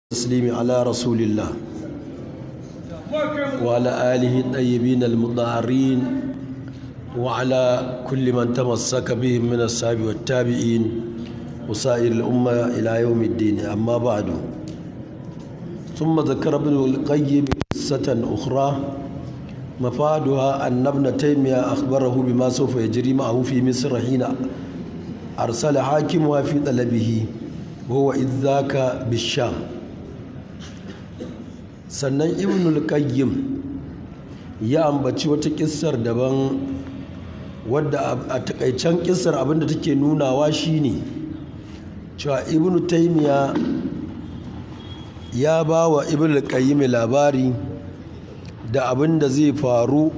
التسليم على رسول الله وعلى آله الطيبين المطهرين وعلى كل من تمسك بهم من الصحابة والتابعين وسائر الأمة إلى يوم الدين أما بعد ثم ذكر ابن القيم قصة أخرى مفادها أن ابن تيمية أخبره بما سوف يجري معه في مصر حين أرسل حاكمها في طلبه وهو إذ ذاك بالشام sannan ibnul qayyim ya ambaci wata kissar daban wadda a takaicen kissar abinda take nunawa shine cewa ibnu taymiya ya ba wa ibnul qayyim labari da abinda zai faru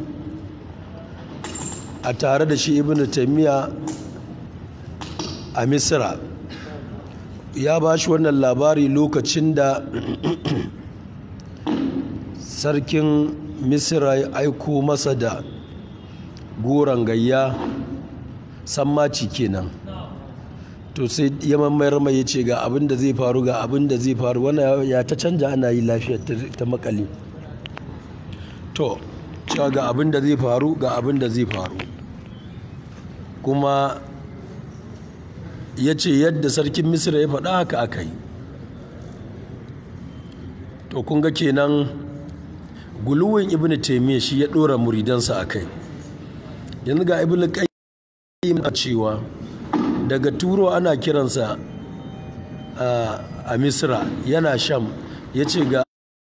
a tare da shi ibnu taymiya a misra ya ba shi wannan labari lokacin da sarkin misira ya aiko masa da goron gayya sammaci kenan to sai ya mamayar mai ya ce ga abin da zai faru ga abin da zai faru wannan ya ta canja ana yi lafiya ta makali to cewa ga abin da zai faru ga abin da zai faru kuma ya ce yadda sarkin misira ya faɗa haka aka yi to kun ga kenan guluwin ibn taimiyya shi ya ɗora muridansa a kai yanzu ga ibn qayyim a cewa daga turo ana kiransa a misra yana sham ya ce ga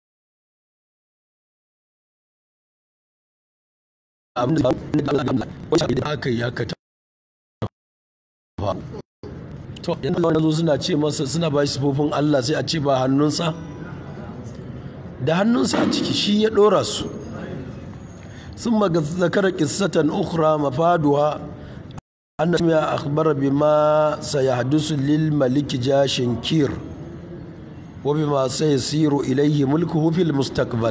abin da aka yi aka to yanzu wani zo suna ce masa suna ba shi sufofin allah sai a ce ba hannunsa da hannunsa a ciki shi ya ɗora su sun maga zakara ƙissatan ukra mafaduwa an da ya akhbara bima sayahdusu lil maliki jashin kir wa bima sayasiru ilayhi mulkuhu fil mustaqbal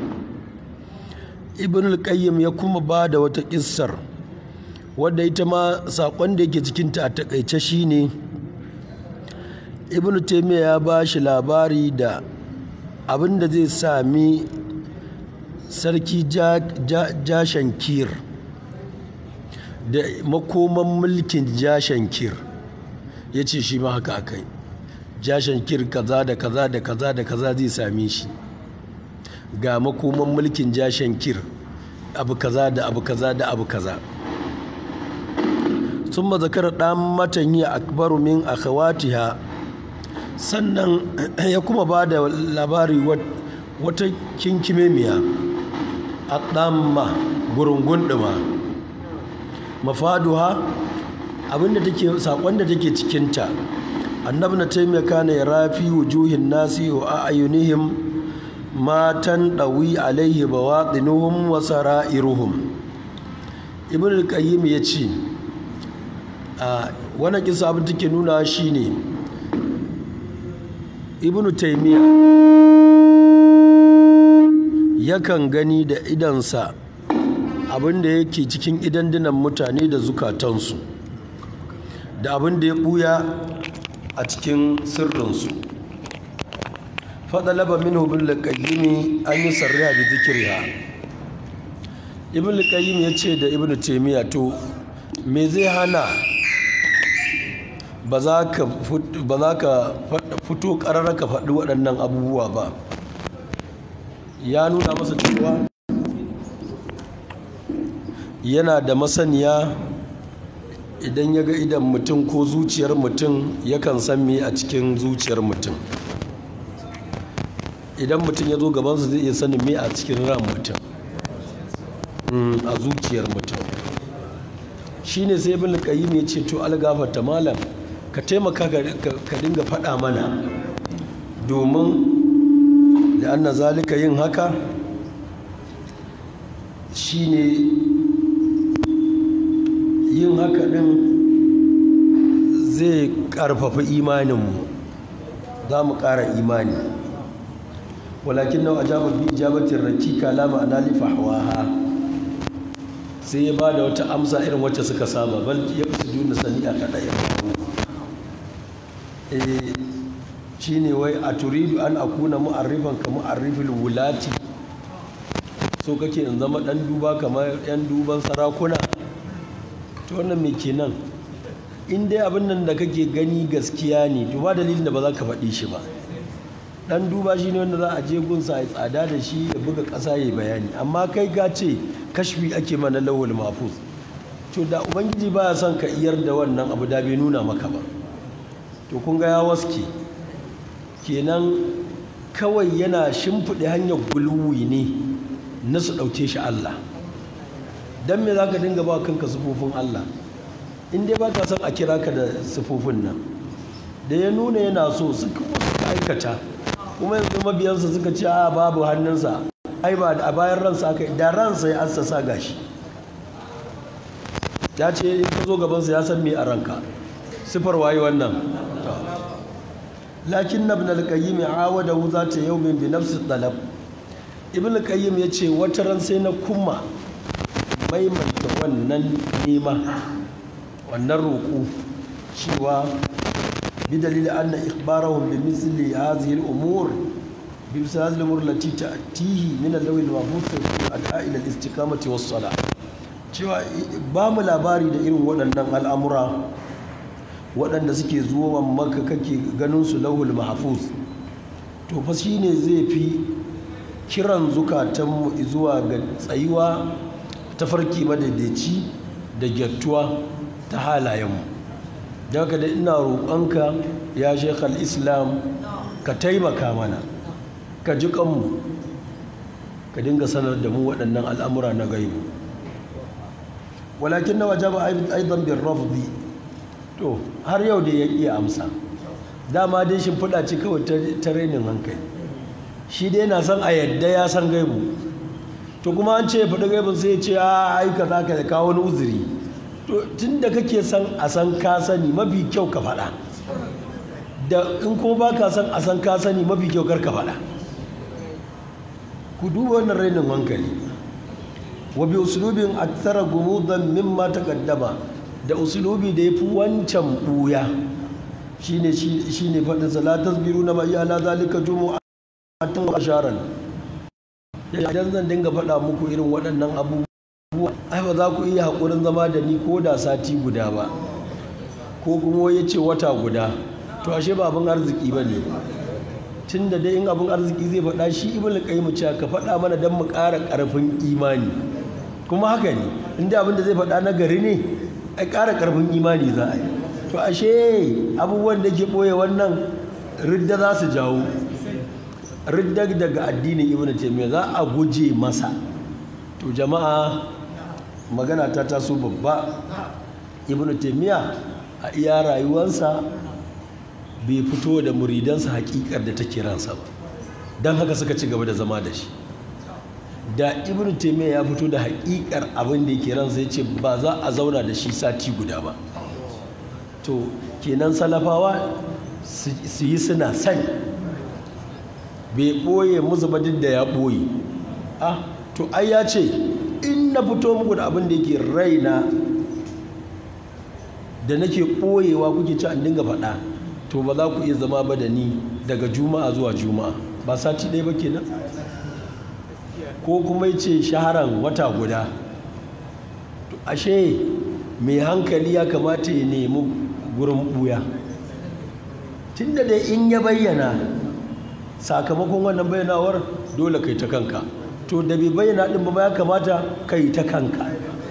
ibn al-qayyim ya kuma ba da wata ƙissar wadda ita ma saƙon da yake cikinta a takaice shine ibn taymiya ya ba shi labari da abin da zai sami sarki jashankir da makoman mulkin jashankir ya ce shi ma haka akai jashankir kaza da kaza da kaza da kaza zai sami shi ga makoman mulkin jashankir abu kaza da abu kaza da abu kaza sun mazakar ɗan matanyi akbaru min akhawatiha sannan ya kuma ba da labari wata kinkimemiya a ɗamma gurungun ɗuma mafaduha abinda take saƙon da take cikinta annabi na taimaka na ya rafi wujuhin nasi wa ayunihim matan ɗawi alaihi bawaɗinuhum wa sara'iruhum ibn al-qayyim ya ce wannan kisa abin take nuna shine ne ibnu taimiyya yakan gani da idansa abin da yake cikin idandunan mutane da zukatansu da abin da ya buya a cikin sirrinsu faɗalaba min hubin laƙayyimi an yi sarriya da zikiriha ibn laƙayyim ya ce da ibn taimiyya to me zai hana ba za ka fito ƙararra ka faɗi waɗannan abubuwa ba ya nuna masa cewa yana da masaniya idan ya ga idan mutum ko zuciyar mutum yakan san me a cikin zuciyar mutum idan mutum ya zo gabansa zai iya sanin me a cikin ran mutum a zuciyar mutum shine sai ibn qayyim ya ce to algafarta malam ka taimaka ka dinga faɗa mana domin da anna zalika yin haka shine yin haka ɗin zai ƙarfafa imaninmu za mu ƙara imani walakin nau ajabar bi ijabatin rakika lama anali fahwaha sai ya ba da wata amsa irin wacce suka saba bal ya su juna sani a kaɗa ya shine wai a turidu an akuna mu'arrifan ka mu'arrifil wulati so kake in zama dan duba kamar yan duban sarakuna to wannan me kenan in dai abin nan da kake gani gaskiya ne to ba dalilin da ba za ka faɗi shi ba dan duba shi ne wanda za a je gunsa a tsada da shi ya buga ƙasa ya bayani amma kai ka ce kashfi ake mana lawal mafuz to da ubangiji ba ya son ka iyar da wannan abu da bai nuna maka ba to kun ga ya waske kenan kawai yana shimfiɗe hanyar gulwi ne na su ɗauke shi Allah don me za ka dinga ba kanka sufofin Allah in dai ba ka son a kira ka da sufofin nan da ya nuna yana so suka aikata kuma yanzu mabiyansa suka ce a babu hannunsa ai ba a bayan ransa aka da ransa ya assasa gashi ya ce in ka zo gabansa ya san me a ranka sifar waye wannan lakin na ibn al-qayyim awada za ta yawmin bi nafsi talab ibn al-qayyim ya ce wata ran sai na kuma maimaita wannan nema wannan roƙo cewa بدليل أن إخبارهم بمثل هذه الأمور بمثل هذه الأمور التي تأتيه من اللوح المحفوظ في الأداء إلى الاستقامة والصلاة cewa ba mu labari da irin waɗannan al'amura waɗanda suke zuwa maka kake ganin su lauhul mahfuz to fa shi ne zai fi kiran zukatanmu zuwa ga tsayuwa ta farki madaidaici da gyattuwa ta halayenmu da haka da ina roƙonka ya shekhal islam ka taimaka mana ka ji kanmu ka dinga sanar da mu waɗannan al'amura na gaibu walakin na waje ba aidan bin rafdi to har yau da ya iya amsa dama dai shimfiɗa ce kawai ta renin hankali shi dai na san a yadda ya san gaibu to kuma an ce ya faɗi gaibun sai ya ce a aika za ka kawo wani uzuri to tun da kake san a san ka sani mafi kyau ka faɗa da in kuma ba ka san a san ka sani mafi kyau kar ka faɗa ku duba wannan rainin hankali wa bi usulubin akthara gumudan mimma taqaddama da usulubi da yafi wancan buya shine shine faɗin salatas biru na mai ala zalika jumu'atan wa asharan idan zan dinga faɗa muku irin waɗannan abubuwa ai ba za ku iya haƙurin zama da ni ko da sati guda ba ko kuma ya ce wata guda to ashe ba abin arziki ba ne tun da dai in abin arziki zai faɗa shi ibn qayyim cewa ka faɗa mana don mu ƙara ƙarfin imani kuma haka ne inda abin da zai faɗa na gari ne ai ƙara ƙarfin imani za a yi to ashe abubuwan da ke ɓoye wannan ridda za su jawo ridda daga addinin ibn taymiyyah za a guje masa to jama'a magana ta taso babba ibn taymiyyah a iya rayuwarsa bai fito da muridansa hakikar da take ransa ba don haka suka ci gaba da zama da shi da ibn taymiyyah ya fito da hakikar abin da yake ransa ya ce ba za a zauna da shi sati guda ba to kenan salafawa su yi suna sani bai ɓoye musu ba duk da ya ɓoye ah to ai ya ce in na fito muku da abin da yake raina da nake ɓoyewa kuke ci an dinga faɗa to ba za ku iya zama ba da ni daga juma'a zuwa juma'a ba sati ɗaya ba kenan ko kuma ya ce shaharan wata guda to ashe mai hankali ya kamata ya nemi gurin ɓuya tun da dai in ya bayyana sakamakon wannan bayyanawar dole kai ta kanka to da bai bayyana ɗin ba ya kamata kai ta kanka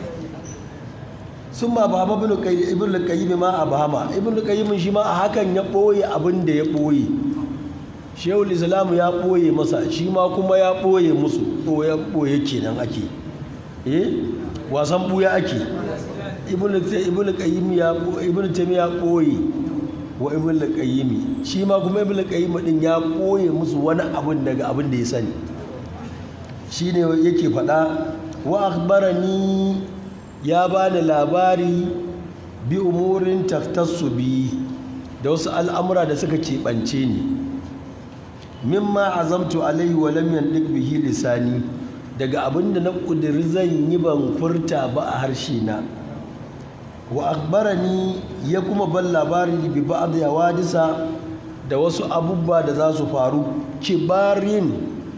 sun ma ba ibn al-qayyim ma a bahama ibn al-qayyim shi ma a hakan ya ɓoye abin da ya ɓoye shehul islamu ya ɓoye masa shi ma kuma ya ɓoye musu ɓoye ɓoye kenan ake eh wasan ɓuya ake ibn al-qayyim ya ibn taymiya ya ɓoye wa ibn al-qayyim shi ma kuma ibn al-qayyim din ya ɓoye musu wani abin daga abin da ya sani shine yake faɗa wa akhbarani ya bani labari bi umurin taftassu bi da wasu al'amura da suka keɓance ni mimma azamtu alaihi wa lam yandiq bihi lisani daga abinda na ƙudiri zan yi ban furta ba a harshe na wa akhbarani ya kuma ban labari bi ba'd yawadisa da wasu abubuwa da za su faru kibarin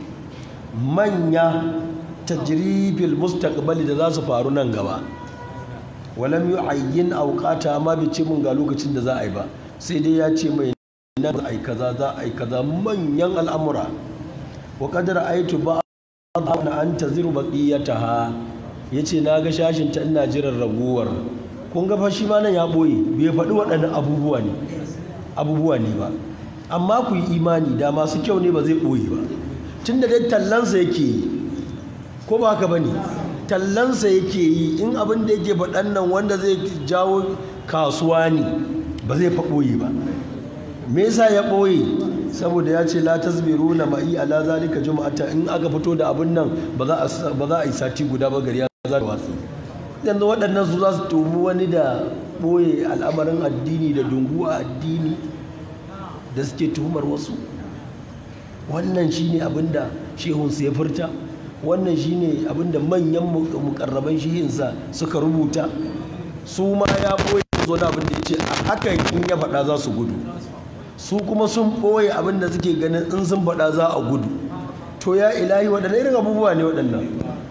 manya tajribil mustaqbali da za su faru nan gaba walam yu'ayyin awqata amma bai ce mun ga lokacin da za a yi ba sai dai ya ce mai nan za a yi kaza za a yi kaza manyan al'amura wa qad ra'aytu ba'd an taziru baqiyataha yace na ga shashin ta ina jiran raguwar kun ga fa shi ma nan ya boye bai faɗi waɗannan abubuwa ne abubuwa ne ba amma ku yi imani da masu kyau ne ba zai boye ba tunda dai tallansa yake yi ko ba haka bane tallansa yake yi in abin da yake faɗan nan wanda zai jawo kasuwa ne ba zai fa ɓoye ba me yasa ya ɓoye saboda ya ce la tasbiru na ma'i ala zalika juma'ata in aka fito da abin nan ba za a yi sati guda ba gari ya za ta watsi yanzu waɗannan su za su tumi wani da ɓoye al'amarin addini da dungu a addini da suke tuhumar wasu wannan shine abin da shehunsu ya furta wannan shine abinda manyan mukarraban shihinsa suka rubuta su ma ya boye zo da abinda ya ce a hakan in ya faɗa za su gudu su kuma sun ɓoye abinda suke ganin in sun faɗa za a gudu to ya ilahi waɗannan irin abubuwa ne waɗannan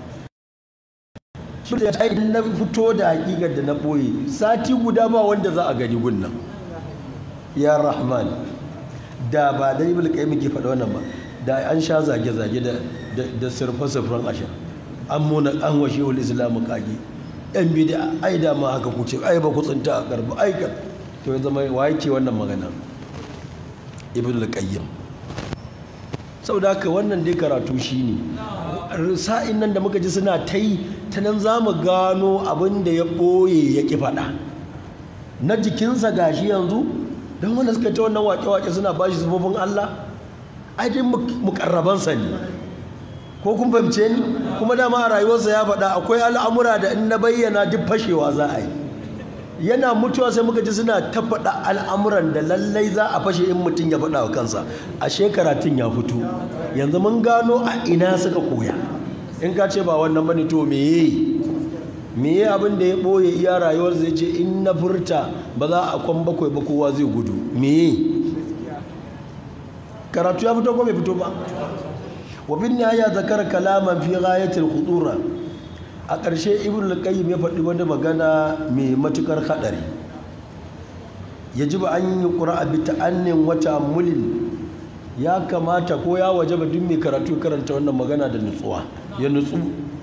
shi da ya na fito da hakikar da na ɓoye sati guda ba wanda za a gani gunnan ya rahman da ba da ibn qayyim ke faɗa wannan ba da an sha zage-zage da sirfe-sirfen asha an muna an washe wal islamu kage yan bida ai da ma haka kuce ai ba ku tsinta a karbu ai ka to ya zama waye ke wannan magana ibn al-qayyim saboda haka wannan dai karatu shine sa'in nan da muka ji suna ta yi ta nan za mu gano abin da ya ɓoye ya ƙi faɗa na jikinsa gashi yanzu don wanda suka ta wannan wake-wake suna bashi zubobin Allah ajin mukarrabansa ne ko kun fahimce ni kuma dama a rayuwarsa ya faɗa akwai al'amura da in na bayyana duk fashewa za a yi yana mutuwa sai muka ji suna ta faɗa al'amuran da lallai za a fashe in mutum ya faɗa wa kansa a shekaratin ya fito yanzu mun gano a ina suka koya in ka ce ba wannan bane to meye meye abin da ya ɓoye iya rayuwar zai ce in na furta ba za a kwan bakwai ba kowa zai gudu meye karatu ya fito ko bai fito ba wa bin ya zakara kalaman fi ghayatil khudura a ƙarshe ibn al-qayyim ya faɗi wani magana mai matukar hadari yajibu an yi qura'a bi ta'annin wa ta'ammulin ya kamata ko ya wajaba duk mai karatu karanta wannan magana da nutsuwa ya nutsu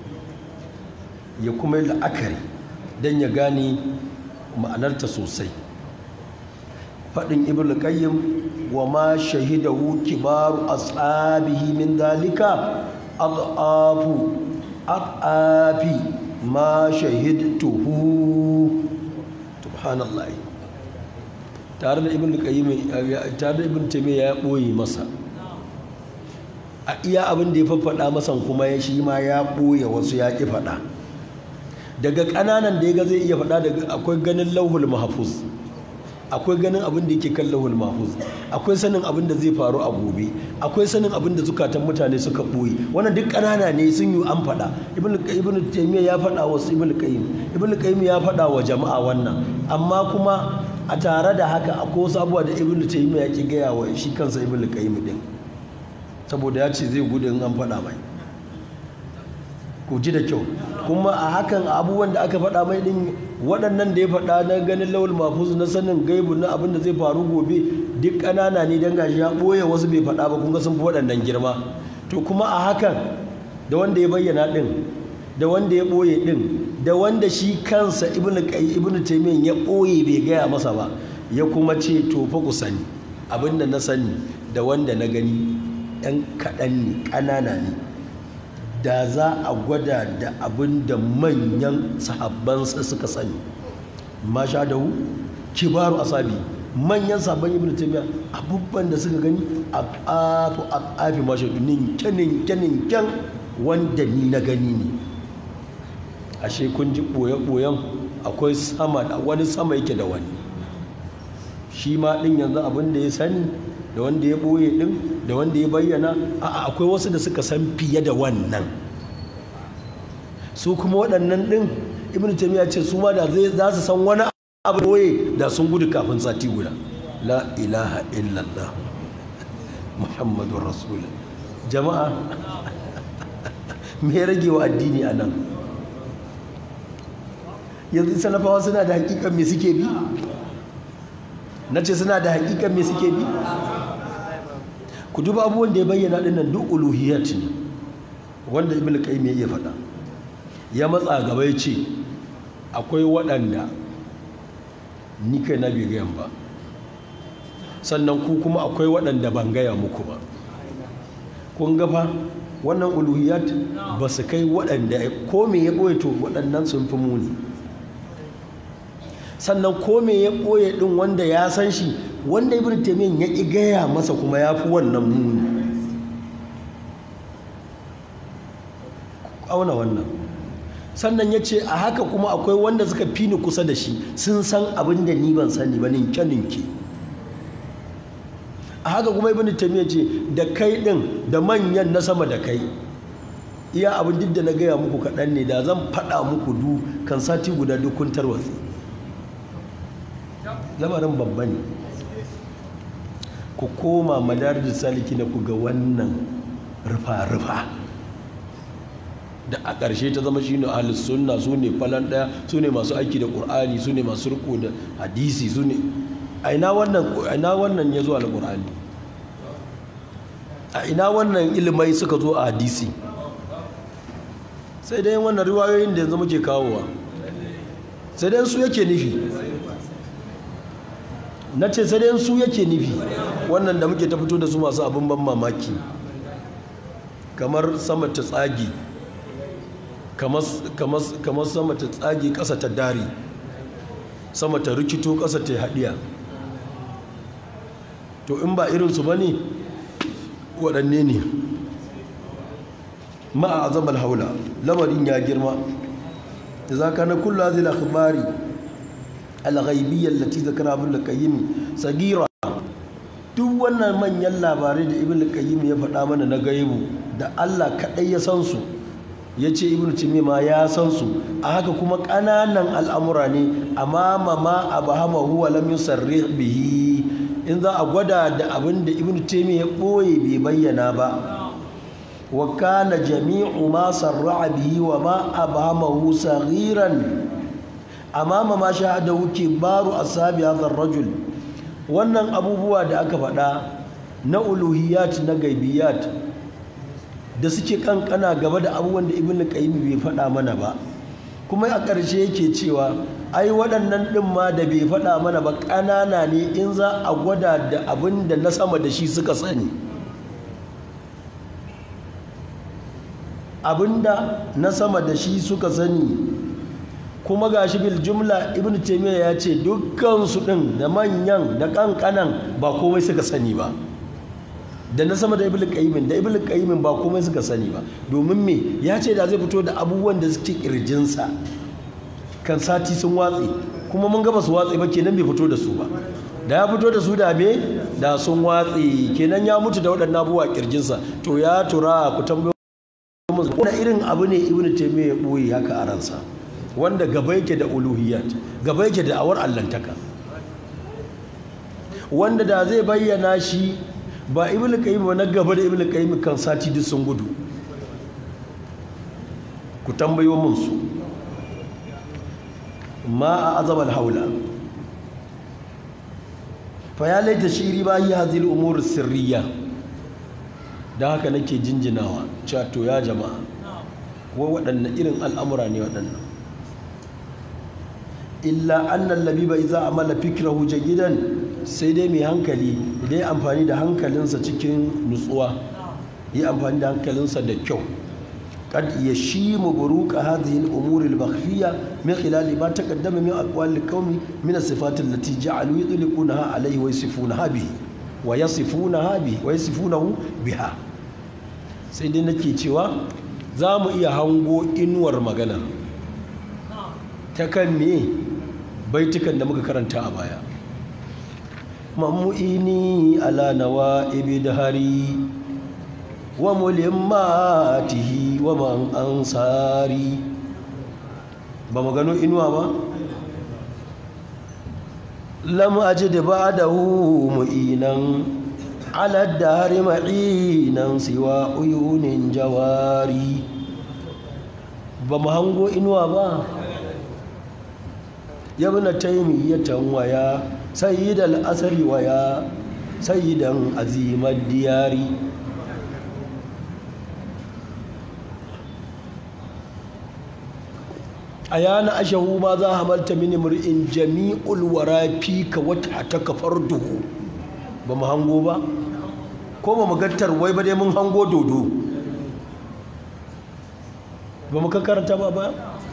ya kuma yi la'akari don ya gane ma'anarta sosai faɗin ibn qayyim wa ma shahidahu kibaru ashabihi min dalika adhafu adhafi ma shahidtuhu subhanallah tare da ibn qayyim tare da ibn taymiya ya boye masa a iya abin da ya faffada masa kuma ya shi ma ya boye wasu ya ki faɗa daga ƙananan da ya ga zai iya faɗa daga akwai ganin lauhul mahfuz akwai ganin abin da yake kan lauhul mahfuz akwai sanin abin da zai faru a gobe akwai sanin abin da zukatan mutane suka ɓoye wannan duk ƙanana ne sun yi an faɗa ibn ibn taymiya ya faɗa wa ibn qayyim ibn qayyim ya faɗa wa jama'a wannan amma kuma a tare da haka akwai wasu abubuwa da ibn taymiya ya ki gaya wa shi kansa ibn qayyim din saboda ya ce zai gudu in an faɗa mai ku ji da kyau kuma a hakan abubuwan da aka faɗa mai din waɗannan da ya faɗa na ganin lawul mafuz na sanin gaibu na abin da zai faru gobe duk ƙanana ne don gashi ya ɓoye wasu bai faɗa ba kun ga sun fi waɗannan girma to kuma a hakan da wanda ya bayyana ɗin da wanda ya ɓoye ɗin da wanda shi kansa ibnu ibnu taymiyyah ya ɓoye bai gaya masa ba ya kuma ce to fa ku sani abin da na sani da wanda na gani ɗan kaɗan ne ƙanana ne da za a gwada da abin da manyan sahabbansa suka sani ma sha da hu kibaru asabi manyan sabon ibn taymiya abubuwan da suka gani a afu a afi ma shi ninke ninke ninken wanda ni na gani ne ashe kun ji boye boyen akwai sama da wani sama yake da wani shi ma din yanzu abin da ya sani da wanda ya boye din da wanda ya bayyana a akwai wasu da suka san fiye da wannan su kuma waɗannan ɗin ibn taymiya ce su ma da za su san wani abu boye da sun gudu kafin sati guda la ilaha illallah muhammadun rasulun jama'a me rage wa addini a nan yanzu salafawa suna da hakikan me suke bi na ce suna da hakikan me suke bi ku duba abubuwan da ya bayyana dinnan duk uluhiyat ne wanda ibn qayyim ya iya faɗa ya matsa gaba ya ce akwai waɗanda ni kai na bai gayan ba sannan ku kuma akwai waɗanda ban gaya muku ba kun gafa wannan uluhiyat ba su kai waɗanda ko me ya ɓoye to waɗannan sun fi muni sannan ko me ya ɓoye ɗin wanda ya san shi wanda ibn taymiyyah ya ƙi gaya masa kuma ya fi wannan muni auna wannan sannan ya ce a haka kuma akwai wanda suka fi ni kusa da shi sun san abin da ni ban sani ba ninke ninke a haka kuma ibn taymiyyah ce da kai ɗin da manyan na sama da kai iya abin duk da na gaya muku kaɗan ne da zan faɗa muku du kan sati guda duk kun tarwatsi lamarin babba ne ku koma madarijin saliki na ku ga wannan rufa-rufa da a ƙarshe ta zama shine ahlus sunna su ne falan ɗaya su ne masu aiki da ƙur'ani su ne masu riko da hadisi su ne a ina wannan ya zo a ƙur'ani a ina wannan ilimai suka zo a hadisi sai dai wannan riwayoyin da yanzu muke kawowa sai dai su yake nufi na ce sai dai su yake nufi wannan da muke ta fito da su masu abin ban mamaki kamar sama ta tsagi kamar sama ta tsagi ƙasa ta dari sama ta rikito ƙasa ta haɗiya to in ba irinsu ba ne waɗanne ne ma'a azabar haula lamarin ya girma da za ka na kulla zai labari alghaibiyyar lati zakara abin da kayyimi sagira duk wannan manyan labarai da ibn qayyim ya faɗa mana na gaibu da Allah kaɗai ya san su ya ce ibn timi ma ya san su a haka kuma ƙananan al'amura ne amma ma abahama huwa lam yusarrih bihi in za a gwada da abin da ibn timi ya ɓoye bai bayyana ba wa kana jami'u ma sarra'a bihi wa ma abhamahu saghiran amama ma shahadahu kibaru ashabi hadha rajul wannan abubuwa da aka faɗa na uluhiyat na gaibiyat da suke kankana gaba da abubuwan da ibn qayyim bai faɗa mana ba kuma a ƙarshe yake cewa ai waɗannan ɗin ma da bai faɗa mana ba ƙanana ne in za a gwada da abin da na sama da shi suka sani abinda na sama da shi suka sani kuma gashi bil jumla ibn taymiya ya ce dukkan su din da manyan da kankanan ba komai suka sani ba da na sama da ibn qayyim da ibn qayyim ba komai suka sani ba domin me ya ce da zai fito da abubuwan da suke kirjinsa kan sati sun watse kuma mun gaba su watse ba kenan bai fito da su ba da ya fito da su da me da sun watse kenan ya mutu da waɗannan abubuwa kirjinsa to ya tura ku tambayo wani irin abu ne ibn taymiya ya ɓoye haka a ransa wanda gaba yake da uluhiyat gaba yake da awar allantaka wanda da zai bayyana shi ba ibn qayyim ba na gaba da ibn qayyim kan sati duk sun gudu ku tambayo mun su ma a azabal haula fa ya laita shiri ba yi hazil umur sirriya don haka nake jinjinawa cewa to ya jama'a wa waɗannan irin al'amura ne waɗannan illa annan labiba iza amala fikrahu gidan sai dai mai hankali idan amfani da hankalinsa cikin nutsuwa yi amfani da hankalinsa da kyau kad yashimu buruqa hadhihi al-umur al-makhfiyya min khilali ma taqaddama min aqwal al-qawmi min as-sifat allati ja'alu yudliqunaha alayhi wa yasifunaha bihi wa yasifunaha bihi wa yasifunahu biha sai dai nake cewa za mu iya hango inuwar magana ta kan me baitukan da muka karanta a baya mamu'ini ala nawa ibidhari wa mulimmatihi wa man ansari ba mu gano inuwa ba lam ajid ba'dahu mu'inan ala dari ma'inan siwa uyunin jawari ba mu hango inuwa ba yabna taimiyyatan waya sayyidal asri waya sayyidan azimar diyari a yana ashahu ma za hamalta mini mur'in jami'ul wara fi ka wata ta kafar duhu ba mu hango ba ko ba mu gattar wai ba dai mun hango dodo ba mu karanta ba ba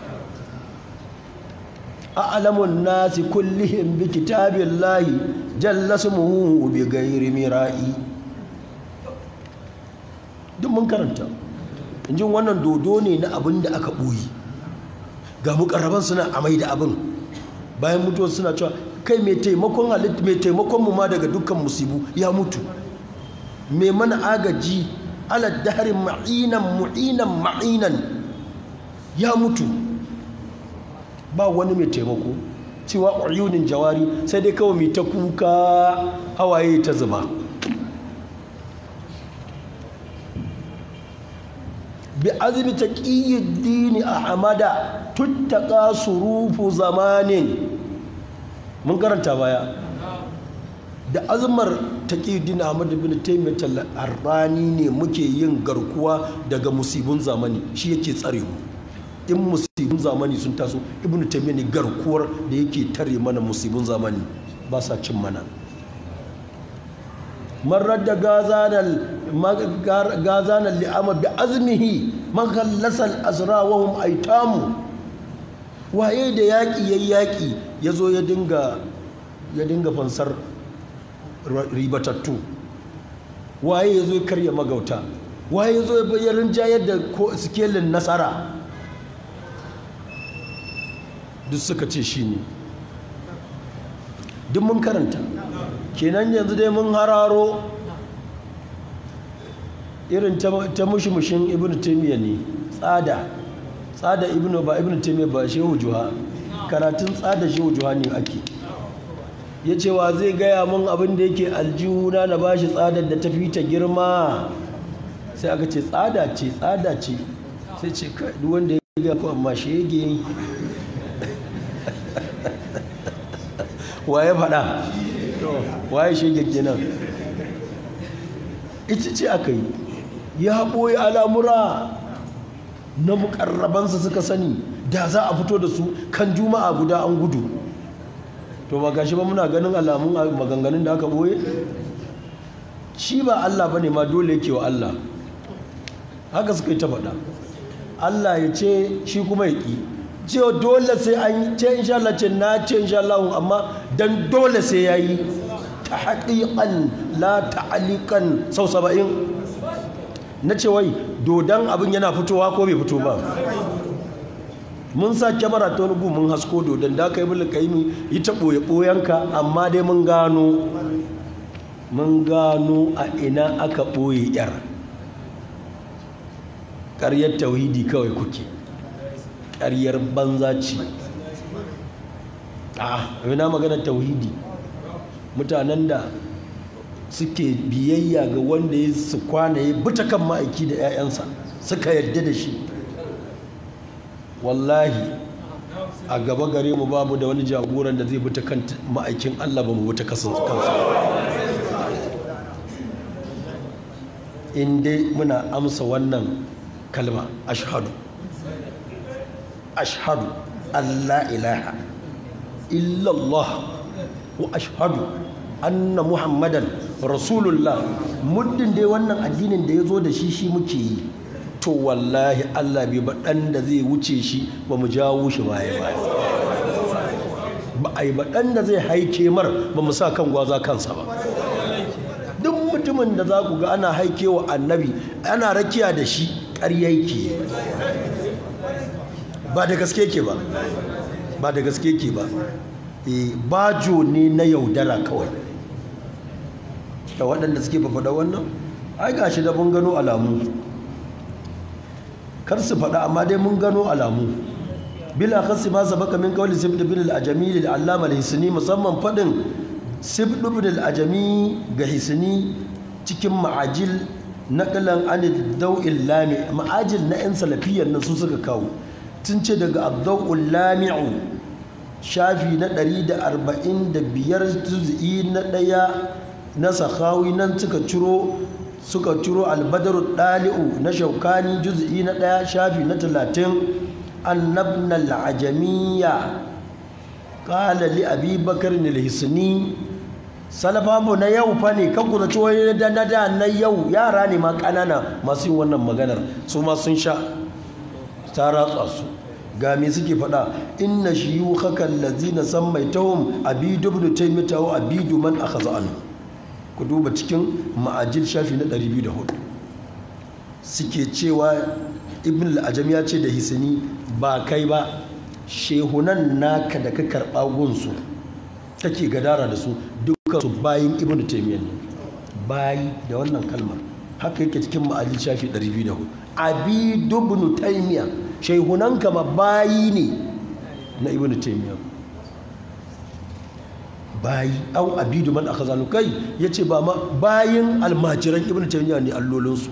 a'lamun nasi kullihim bi kitabillahi jalla smuhu bi ghairi mira'i duk mun karanta injin wannan dodo ne na abin da aka boye ga mukarraban suna amai da abin bayan mutuwa suna cewa kai mai taimakon halitta mai taimakon mu ma daga dukkan musibu ya mutu mai mana agaji ala daharin ma'inan mu'inan ma'inan ya mutu ba wani mai taimako cewa uyunin jawari sai dai kawai mai ta kuka hawaye ta zuba bi azumi ta dini a hamada tuttaka surufu zamanin mun karanta baya da azumar ta dini a hamada bin taimata arrani ne muke yin garkuwa daga musibin zamani shi yake tsare mu in musibin zamani sun taso ibn taymiyyah ne garkuwar da yake tare mana musibin zamani ba sa cin mana marar da gazanar li'ama bi azmihi makallasal azra wa hum aitamu waye da yaƙi ya yaƙi ya zo ya dinga ya dinga fansar ribatattu waye ya zo ya karya magauta waye ya zo ya bayyarin jayar da sikelin nasara duk suka ce shi ne duk mun karanta kenan yanzu dai mun hararo irin ta mushimushin ibn taimiyya ne tsada tsada ibn ba ibn taimiyya ba shehu juha karatun tsada shehu juha ne ake ya cewa zai gaya mun abin da yake aljihuna na bashi tsadar da ta fi ta girma sai aka ce tsada ce tsada ce sai ce duk wanda ya gaya ko amma shege waye faɗa waye shege kenan ita ce aka yi ya ɓoye al'amura na mukarrabansa suka sani da za a fito da su kan juma'a guda an gudu to ba gashi ba muna ganin alamun maganganun da aka ɓoye shi ba Allah ba ne ma dole yake wa Allah haka suka yi ta faɗa Allah ya ce shi kuma ya ƙi cewa dole sai an ce insha Allah ce na ce insha Allah amma dan dole sai yayi ta haƙiƙan la ta'alikan sau saba'in na ce wai dodon abin yana fitowa ko bai fito ba mun sa kyamara ta wani mun hasko dodon da aka yi mulka yi yi ta ɓoye ɓoyenka amma dai mun gano mun gano a ina aka ɓoye yar ƙaryar tauhidi kawai kuke ƙaryar banza ce a na magana tauhidi mutanen da suke biyayya ga wanda ya su kwana ya buta kan ma'aiki da 'ya'yansa suka yarda da shi wallahi a gaba gare mu babu da wani jagoran da zai buta kan ma'aikin Allah ba mu buta kansa in dai muna amsa wannan kalma ashhadu ashhadu Allah ilaha illallah wa ashhadu anna muhammadan rasulullah muddin dai wannan addinin da ya zo da shi shi muke yi to wallahi Allah bai baɗan da zai wuce shi ba mu jawo shi baya baya ba a yi baɗan da zai haike mar ba mu sa kan gwaza kansa ba duk mutumin da za ku ga ana haike wa annabi ana rakiya da shi ƙarya yake ba da gaske ke ba ba da gaske ke ba bajo ne na yaudara kawai da waɗanda suke fafaɗa wannan ai gashi da mun gano alamu kar su faɗa amma dai mun gano alamu bila khassi ma sabaka min qawli sibd bin al-ajami lil allama al-hisni musamman fadin sibd bin al-ajami ga hisni cikin ma'ajil naqlan an ad-daw'il lami ma'ajil na yan salafiyyar nan su suka kawo tun ce daga ad-daw'ul lami'u shafi na 145 juz'i na daya na sakhawi nan suka ciro suka ciro al-badr dali'u na shaukani juz'i na daya shafi na 30 أن العجمية قال لأبي بكر الحسني salafa mu na yau fa ne kan kuna ciwo da na da na yau yara ne ma kanana masu yin wannan maganar su ma sun sha ta ratsa su ga me suke faɗa inna shiyukhaka allazina sammaitahum abidu ibn taymiyah wa abidu man akhadha anhu ku duba cikin ma'ajil shafi na 204 suke cewa ibn al-ajam ya ce da hisini ba kai ba shehunan naka da ka karɓa gunsu take gadara da su dukkan su bayin ibn taymiyyah ne bayi da wannan kalmar haka yake cikin ma'ajil shafi 204 abidu ibn taymiyyah shehunan kama bayi ne na ibn taymiyyah bayi au abidu man akhazanu kai yace ba ma bayin almajiran ibn taymiyyah ne allolinsu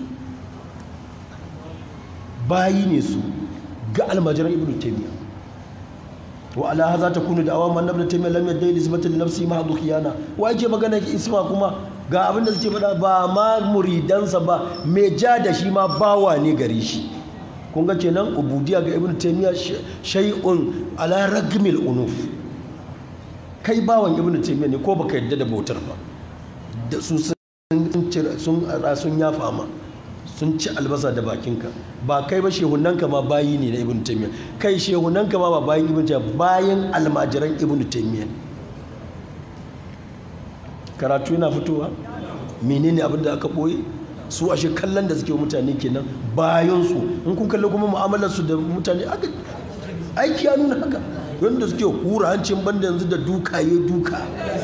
bayi ne su ga almajiran ibn taymiya wa ala hadha takunu da'awa man ibn taymiya lam yadda nisbatan li nafsi ma hadu khiyana wa yake magana isma kuma ga abin da suke faɗa ba ma muridansa ba me ja da shi ma bawa ne gare shi kun ga kenan ubudiya ga ibn taymiya shay'un ala ragmil unuf kai bawan ibn taymiya ne ko baka yadda da bautar ba da su sun sun sun yafa ma sun ci albasa da bakinka ba kai ba shehunanka ma bayi ne na ibn taymiya kai shehunanka ma ba bayin ibn taymiya bayin almajiran ibn taymiya karatu yana fitowa menene abin da aka boye su ashe kallon da suke mutane kenan bayan su in kun kalli kuma mu'amalar su da mutane aka aiki ya nuna haka wanda suke hura hancin banda yanzu da duka ya duka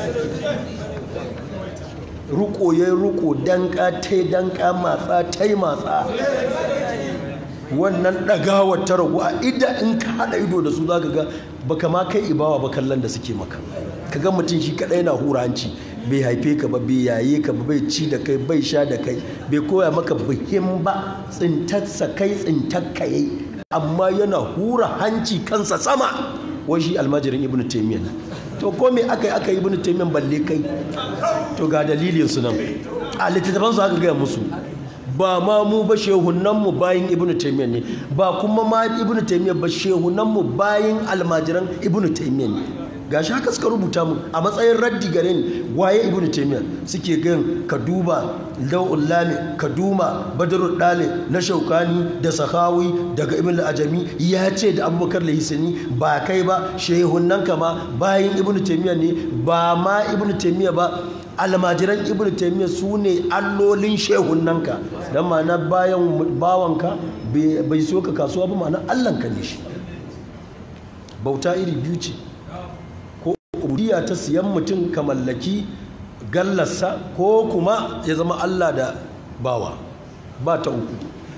ruko ya ruko danka ta danka matsa ta matsa wannan ɗagawar ta ragu a ida in ka haɗa ido da su za ka ga baka ma kai ibawa ba kallon da suke maka ka ga mutum shi kaɗai na hura hanci bai haife ka ba bai yaye ka ba bai ci da kai bai sha da kai bai koya maka bihim ba tsintarsa kai tsintar ka yi amma yana hura hanci kansa sama wai shi almajirin ibnu taymiyyah to ko me aka yi aka yi ibnu taymiyyah balle kai to ga dalilin su nan a littattafan su aka gaya musu ba ma mu ba shehunan mu bayin ibnu taymiyyah ne ba kuma ma ibnu taymiyyah ba shehunan mu bayin almajiran ibnu taymiyyah ne gashi haka suka rubuta mu a matsayin raddi gare ni waye ibnu taymiyyah suke gan ka duba lawul lami ka duma badrul dale na shaukani da sahawi daga ibn al-ajami ya ce da abubakar lahisani ba kai ba shehunan kama bayin ibnu taymiyyah ne ba ma ibnu taymiyyah ba almajiran ibnu taymiyyah su ne allolin shehunanka dan ma'ana bayan bawanka bai so ka kasuwa ba ma'ana allanka ne shi bauta iri biyu ce ubudiyya ta siyan mutum ka mallaki gallarsa ko kuma ya zama Allah da bawa ba ta uku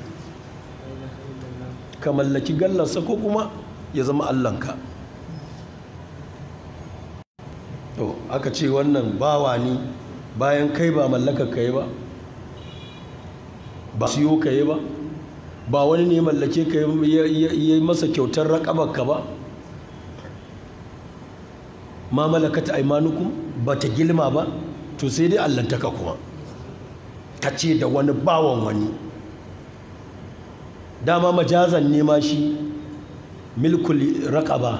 ka mallaki gallarsa ko kuma ya zama Allahnka to aka ce wannan bawa ne bayan kai ba mallaka ka yi ba ba siyo ka yi ba ba wani ne mallake ka yi masa kyautar raƙabarka ba ma malakata aimanukum ba ta gilma ba to sai dai allantaka kuma ka ce da wani bawan wani dama majazan nema shi milkul raƙaba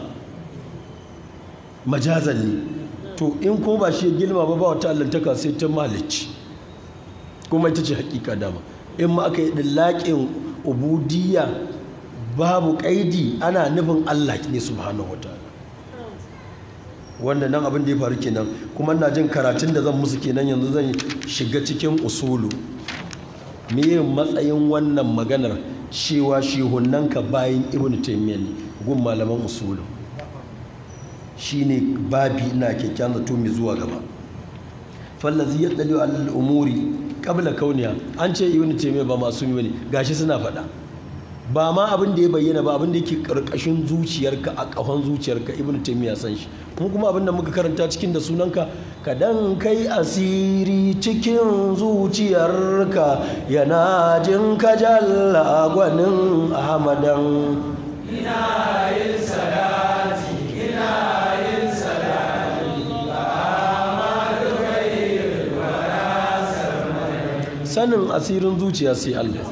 majazan ne to in ko ba shi gilma ba ba wata allantaka sai ta malici kuma ita ce hakika dama in ma aka yi ɗillaƙin ubudiyya babu ƙaidi ana nufin allah ne subhanahu wa ta'ala wanda nan abin da ya faru kenan kuma na jin karatun da zan musu kenan yanzu zan shiga cikin usulu meye matsayin wannan maganar cewa shehunanka bayan ibn taymiyyah ne gun malaman usulu shine babi ina kyakkyan zato mai zuwa gaba fallazi ya dalilu alal umuri qabla kauniya an ce ibn taymiyyah ba masu yi ne gashi suna faɗa ba ma abin da ya bayyana ba abin da yake karkashin zuciyarka a ƙahon zuciyarka ibnu taymiya san shi mu kuma abin da muka karanta cikin da sunanka ka dan kai asiri cikin zuciyarka yana jin ka jalla gwanin ahmadan ina yin salati ina yin salati Ahmadu khairul wara sarmada sanin asirin zuciya sai Allah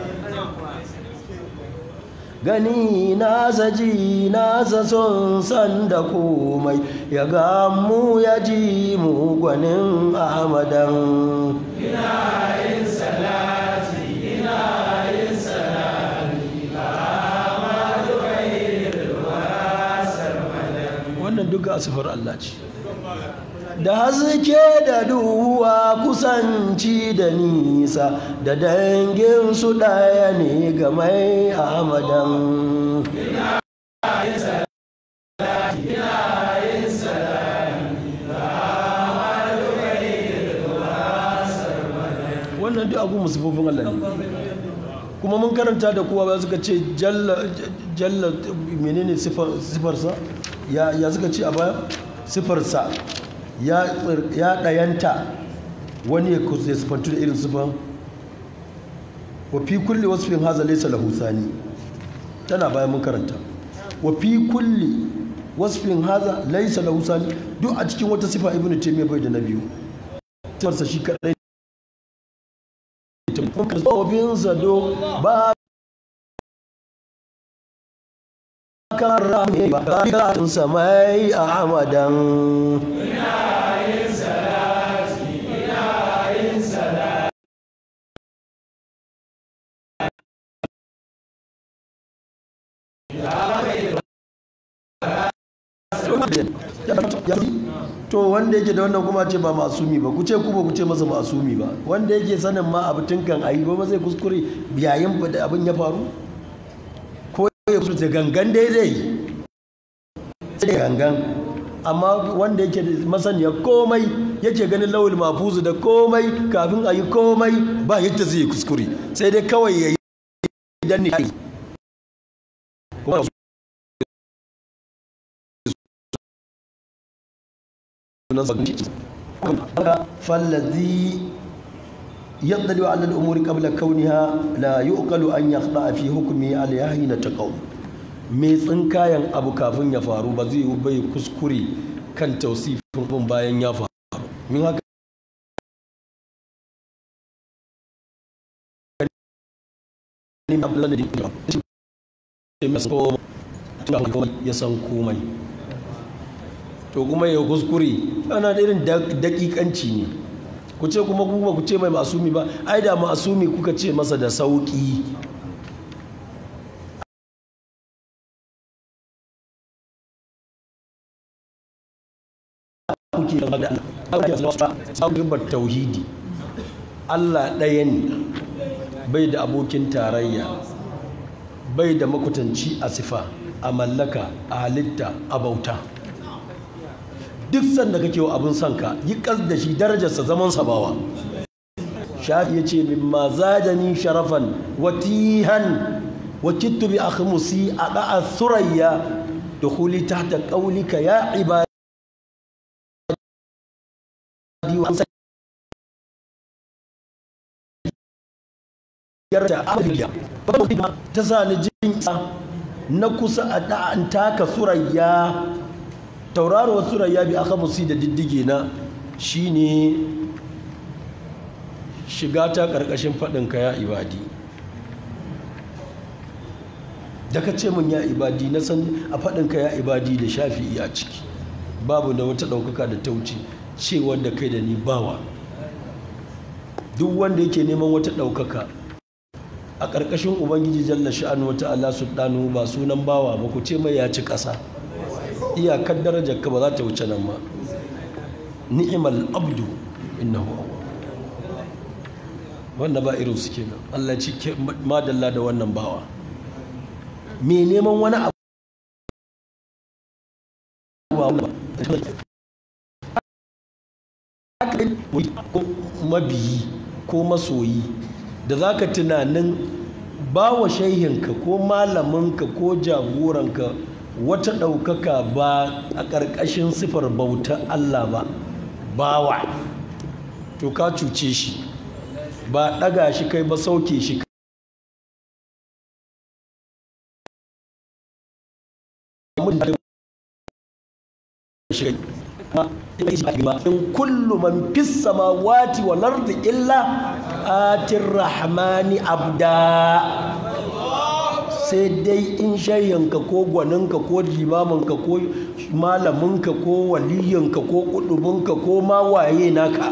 gani nasa ji nasa son san da komai ya gamu ya ji mu gwanin ahmadan ina yin salati ina yin salati Ahmadu khairul wara sarmada wannan duka asifar Allah ce da haske da duwa kusanci da nisa da dangin su ɗaya ne ga mai ahmadan wannan duk abu musufofin Allah ne kuma mun karanta da kowa ba suka ce jalla jalla menene sifar- sifarsa ya ya suka ce a baya sifarsa ya tsir- ya dayanta wani ya kus- ya sifantu da irin sifan wa fi kulli wasfin haza laysa lahu sani tana bayan mun karanta wa fi kulli wasfin haza laysa lahu sani duk a cikin wata sifa ibnu taymiyyah bai da na biyu sifarsa shi kadai zofinsa do ba kan rame ba kan samai a hamadan yin salati ina yin salati to wanda yake da wannan kuma ce ba masumi ba ku ce ku ba ku ce masa masumi ba wanda yake sanin ma abu tun kan ayi ba zai kuskure yayin da abin ya faru ko ya kuskure gangan daidai sai da gangan amma wanda yake da masaniya komai yake ganin lawul mafuzu da komai kafin a yi komai ba yadda zai yi kuskure sai dai kawai ya yi dan ne kuma فالذي يطلع على الأمور قبل كونها لا يؤقل أن يخضع في حكمه عليها حين تقوم mai tsinkayen abu kafin ya faru ba zai yi bai kuskure kan tausifin abin bayan ya faru min haka ya san komai to kuma ya kuskure ana da irin dakikanci ne ku ce kuma kuma ku ce mai masumi ba ai da masumi kuka ce masa da sauki kuke da Allah tauhidi Allah ɗaya ne bai da abokin tarayya bai da makutanci a sifa a mallaka a halitta a bauta duk sanda kake wa abin son ka yi kas da shi darajarsa zaman sabawa shafi ya ce mimma zadani sharafan watihan wa kittu bi akhmusi a da'a surayya dukhuli tahta qawlika ya ibadi wa yarda abdiya ta sa ni jin na kusa a da'an taka surayya tauraruwar surayya bi aka musi da diddige na shine shiga ta karkashin faɗinka ya ibadi da ka ce min ya ibadi na san a faɗinka ya ibadi da shafi'i a ciki babu da wata ɗaukaka da ta wuce cewar da kai da ni bawa duk wanda yake neman wata ɗaukaka a ƙarƙashin ubangiji jalla sha'anu wata ala sultanu ba sunan bawa ba ku ce mai ya ci ƙasa iyakar darajar ka ba za ta wuce nan ma ni'imal abdu innahu wanda ba irin su kenan Allah ci madalla da wannan bawa me neman wani abu ko mabiyi ko masoyi da za ka tunanin ba wa shaihinka ko malaminka ko jagoranka wata ɗaukaka ba a ƙarƙashin sifar bautar Allah ba bawa to ka cuce shi ba ɗaga shi kai ba sauke shi in kullu man fis samawati wal ardi illa atir rahmani abda sai dai in shayyanka ko gwaninka ko limaminka ko malaminka ko waliyinka ko kudubinka ko ma waye naka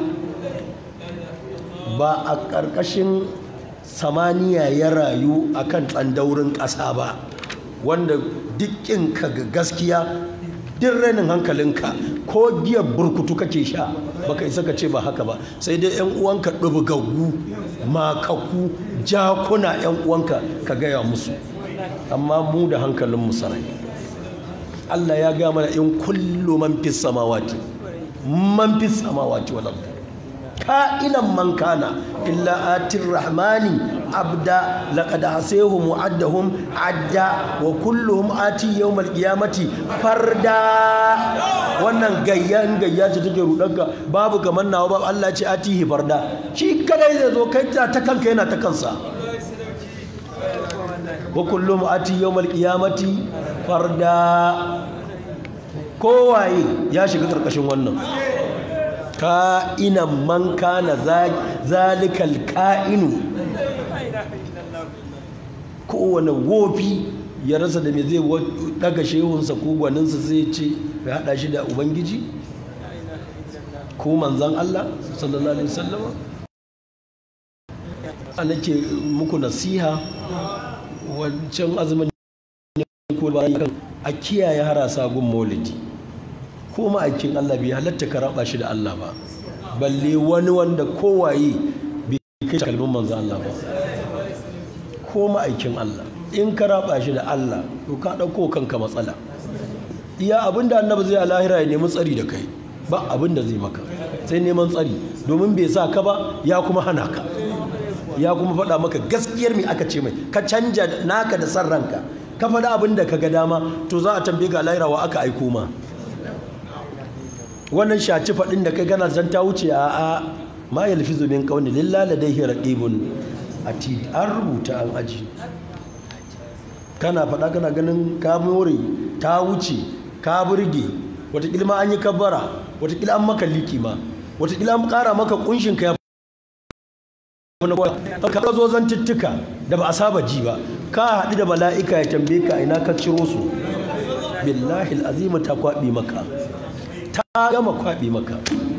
ba a ƙarƙashin samaniya ya rayu a kan tsandaurin ƙasa ba wanda dukkinka ga gaskiya duk rainin hankalinka ko giyar burkutu kake sha baka isa ka ce ba haka ba sai dai yan uwanka ɗubgaggu makaku jakuna yan uwanka ka gaya musu amma mu da hankalin mu sarai Allah ya ga mana in kullu man fis samawati man fis samawati wal ardi ka'inan man kana illa atir rahmani abda laqad asayhum mu'addahum adda wa kulluhum ati yawmal qiyamati farda wannan gayyan gayya ce take rudanka babu kamar nawa ba Allah ce atihi farda shi kadai zai zo kai ta kanka yana ta kansa wa kullum ati yawmal qiyamati farda kowaye ya shiga karkashin wannan ka'inan man kana zalikal ka'inu kowane wofi ya rasa da me zai daga shehunsa ko gwaninsa zai ce ya hada shi da ubangiji ko manzan Allah sallallahu alaihi wasallama nake muku nasiha wancan azumin ko bayan a kiyaye harasa gun maulidi ko ma'aikin Allah bai halatta ka raba shi da Allah ba balle wani wanda kowaye bai kai kalmin manzo Allah ba ko ma'aikin Allah in ka raba shi da Allah to ka dauko kanka matsala iya abinda annabi zai a lahira ya nemi tsari da kai ba abinda zai maka sai neman tsari domin bai sa ka ba ya kuma hana ka ya kuma faɗa maka gaskiyar me aka ce mai ka canja naka da san ranka ka faɗa abin da ka ga dama to za a tambaye ga lahira wa aka aiko ma wannan shaci faɗin da kai gana zan ta wuce a a ma yalfizu min qawli lillahi ladayhi raqibun atid an rubuta an aji kana faɗa kana ganin ka more ta wuce ka burge wataƙila ma an yi kabbara wataƙila an maka liki ma wataƙila an ƙara maka ƙunshin ka ya ka zo zantuttuka da ba a saba ji ba ka haɗu da mala'ika ya tambaye ka ina ka ciro su billahi al'azimu ta kwaɓi maka ta gama kwaɓi maka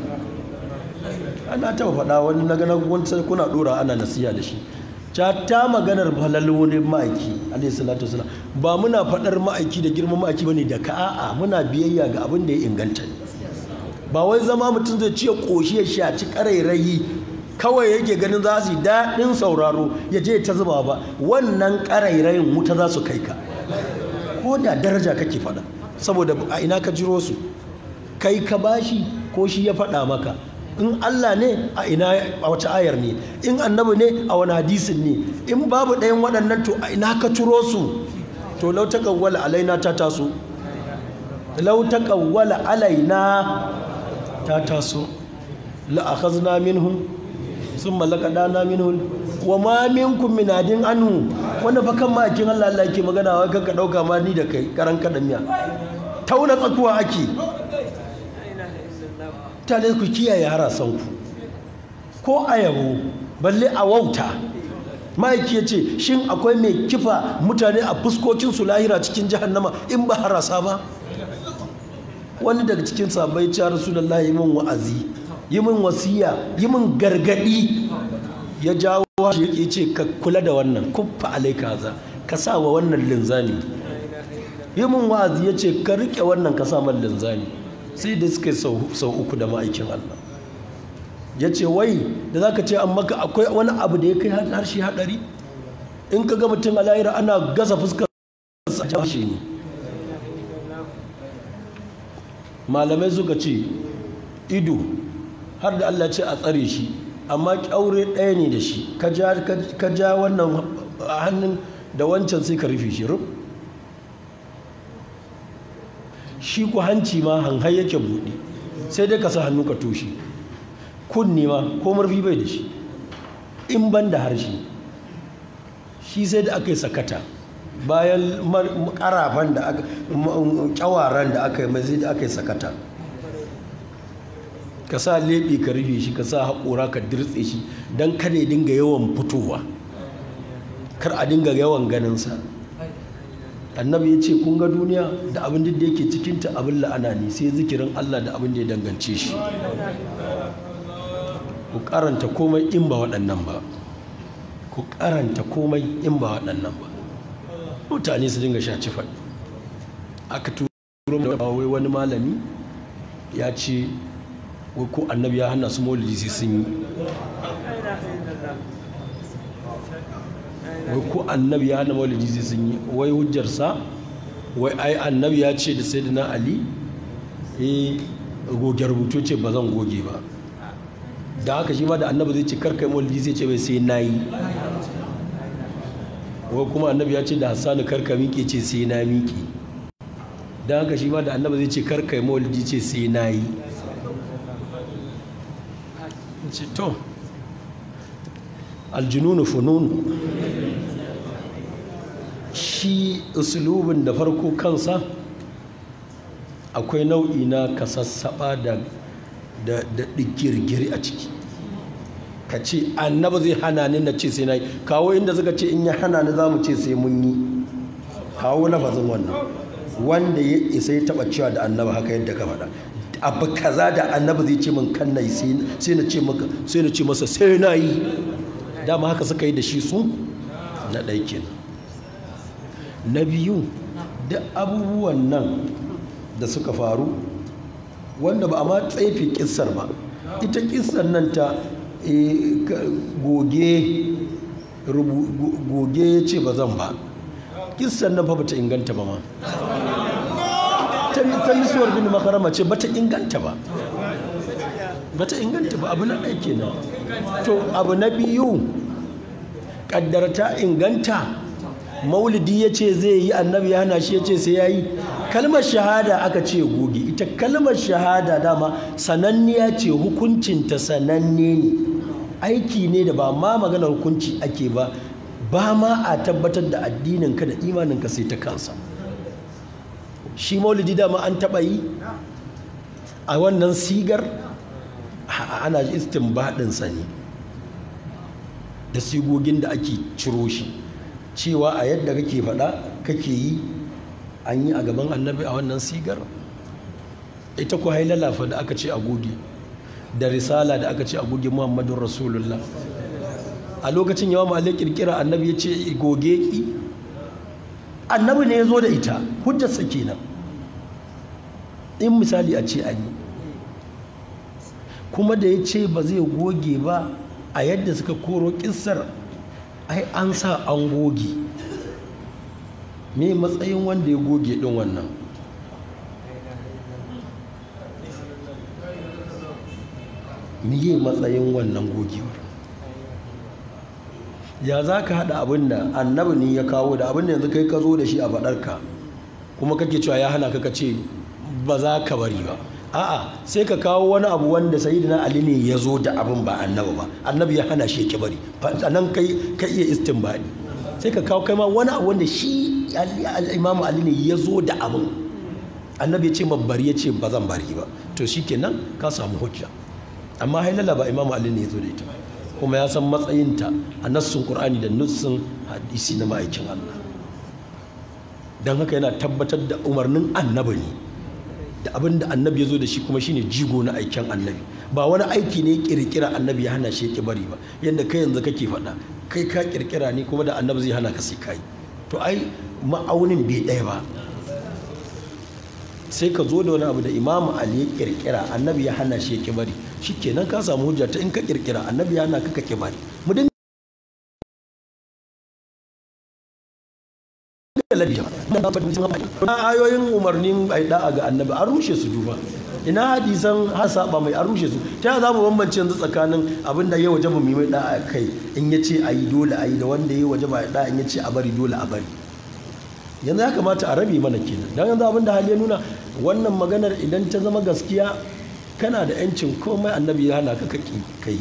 ana taɓa faɗa wani na ganin wancan kuna ɗora ana nasiya da shi ta ta maganar falal wani ma'aiki alayhi salatu wasalam ba muna faɗar ma'aiki da girman ma'aiki bane da ka'a muna biyayya ga abin da ya inganta ne ba wai zama mutum zai ciye ƙoshi ya shaci ƙarairayi kawai yake ganin za su yi daɗin sauraro ya je ta zuba ba wannan ƙarairayin wuta za su kai ka ko da daraja kake faɗa saboda a ina ka jiro su kai ka bashi ko shi ya faɗa maka in Allah ne a ina a wace ayar ne in annabi ne a wani hadisin ne in babu ɗayan waɗannan to a ina ka ciro su to lau ta kawwala alaina ta taso lau ta kawwala alaina ta taso la akhazna minhum sun mallaka dana minhum wa ma minkum min adin anhu wanda fa kan ma'akin Allah Allah yake magana wa kanka dauka ma ni da kai karan kadan miya tauna tsakuwa ake tale ku kiyaye harasan ku ko ayabo balle a wauta ma'aiki ya ce shin akwai mai kifa mutane a fuskokinsu lahira cikin jahannama in ba harasa ba wani daga cikin sabai ya rasulullahi min wa'azi yi min wasiya yi min gargadi ya jawo shi ya ce ka kula da wannan kuffa alaika za ka sa wa wannan linzami yi min wa'azi ya ce ka rike wannan ka sa man linzami sai da suka sau uku da ma'aikin Allah ya ce wai da za ka ce an maka akwai wani abu da ya kai harshe haɗari in ka ga mutum a lahira ana gasa fuskar sa shi ne malamai suka ce ido har da Allah ce a tsare shi amma kyaure ɗaya ne da shi ka ja wannan a hannun da wancan sai ka rufe shi rub shi ku hanci ma hanhai yake buɗe sai dai ka sa hannu ka toshe kunni ma ko murfi bai da shi in ban da harshe shi sai da aka yi sakata bayan karafan da aka kyawaran da aka yi mai sai da aka yi sakata ka sa leɓe ka rufe shi ka sa haƙora ka dirtse shi don kada ya dinga yawan fitowa kar a dinga yawan ganinsa annabi ya ce kun ga duniya da abin da yake cikinta abin la'ana ne sai zikirin allah da abin da ya dangance shi ku karanta komai in ba waɗannan ba ku karanta komai in ba waɗannan ba mutane su dinga sha faɗi aka turo da wai wani malami ya ce wai ko annabi ya hana su maulidi sai sun yi wai ko annabi ya hana maulidi sai sun yi wai hujjarsa wai ai annabi ya ce da sayyidina ali eh goge rubutu ce ba zan goge ba da haka shi ma da annabi zai ce karkai maulidi zai ce bai sai na yi wai kuma annabi ya ce da hassanu karka miƙe ce sai na miƙe da haka shi ma da annabi zai ce karkai maulidi ce sai na yi ce to aljinunu fununu shi usulubin da farko kansa akwai nau'i na kasassaba da da digirgiri a ciki ka ce annaba zai hana ni na ce sai na yi kawo inda suka ce in ya hana ni za mu ce sai mun yi kawo lafazin wannan wanda ya isa ya taba cewa da annaba haka yadda ka faɗa abu kaza da annaba zai ce min kan na yi sai na ce maka sai na ce masa sai na yi dama haka suka yi da shi su na ɗai kenan na biyu da abubuwan nan da suka faru wanda ba a ma tsaifi kissar ba ita kissar nan ta goge goge ya ce ba zan ba kissar nan fa bata inganta ba ma ta misuwar bin makarama ce bata inganta ba bata inganta ba abu na ɗaya kenan to abu na biyu ƙaddar ta inganta maulidi ya ce zai yi annabi ya hana shi ya ce sai ya yi kalmar shahada aka ce goge ita kalmar shahada dama sananniya ce hukuncinta sananne ne aiki ne da ba ma maganar hukunci ake ba ba ma a tabbatar da addininka da imaninka sai ta kansa shi maulidi dama an taɓa yi a wannan sigar ana istinbadinsa ne da sigogin da ake ciro shi cewa a yadda kake faɗa kake yi an yi a gaban annabi a wannan sigar ita ku hailala fa da aka ce a goge da risala da aka ce a goge muhammadun rasulullah a lokacin yawa malai kirkira annabi ya ce goge ki annabi ne ya zo da ita hujjarsa kenan in misali a ce an yi kuma da ya ce ba zai goge ba a yadda suka koro kissar ai an sa an goge me matsayin wanda ya goge din wannan miye matsayin wannan gogewar ya za ka haɗa abin da annabi ne ya kawo da abin da yanzu kai ka zo da shi a faɗarka kuma kake cewa ya hana ka ce ba za ka bari ba a'a sai ka kawo wani abu wanda sayyidina ali ne ya zo da abin ba annabi ba annabi ya hana shi ya bari nan kai ka iya istinbadi sai ka kawo kai ma wani abu wanda shi al-imam ali ne ya zo da abin annabi ya ce ma bari ya ce ba zan bari ba to shikenan ka samu hujja amma hailala ba imam ali ne ya zo da ita kuma ya san matsayinta a nassun qur'ani da nassun hadisi na ma'aikin Allah dan haka yana tabbatar da umarnin annabi ne da abin da annabi ya zo da shi kuma shine jigo na aikin annabi ba wani aiki ne kirkira annabi ya hana shi yake bari ba yadda kai yanzu kake faɗa kai ka kirkira ne kuma da annabi zai hana ka sai kai to ai ma'aunin bai ɗaya ba sai ka zo da wani abu da imamu ali ya kirkira annabi ya hana shi yake bari shikenan ka samu hujja ta in ka kirkira annabi ya hana ka kake bari mu na ayoyin umarnin ai da'a ga annabi an rushe su duba ina hadisan har saba mai an rushe su ta za mu bambance yanzu tsakanin abin da ya waje mu mai da'a kai in ya ce a yi dole a yi da wanda ya waje ba da'a in ya ce a bari dole a bari yanzu ya kamata a rabe mana kenan don yanzu abin da hali ya nuna wannan maganar idan ta zama gaskiya kana da yancin komai annabi ya hana ka kai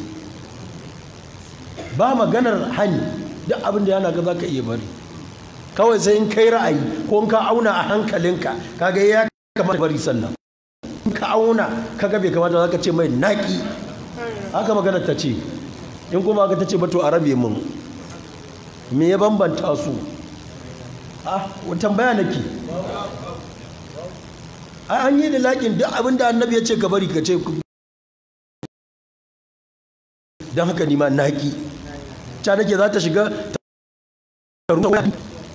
ba maganar hani duk abin da ya hana ka za ka iya bari kawai sai in kai ra'ayi ko in ka auna a hankalinka kaga ya kamata bari sannan in ka auna kaga bai kamata za ka ce mai naki haka magana ta ce in kuma aka ta ce ba to a rabe mun me ya bambanta su ah tambaya nake ai an yi da laƙin duk abin da annabi ya ce ka bari ka ce don haka nima naƙi ta nake za ta shiga ta rusa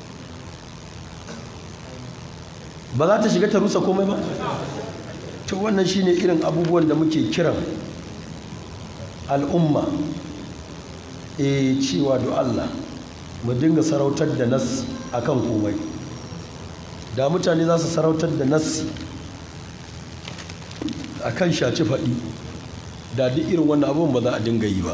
ba za ta shiga ta rusa komai ba to wannan shine irin abubuwan da muke kiran al'umma e cewa do Allah mu dinga sarautar da nas akan komai da mutane za su sarautar da nassi a kan shaci faɗi da duk irin wannan abubuwan ba za a dinga yi ba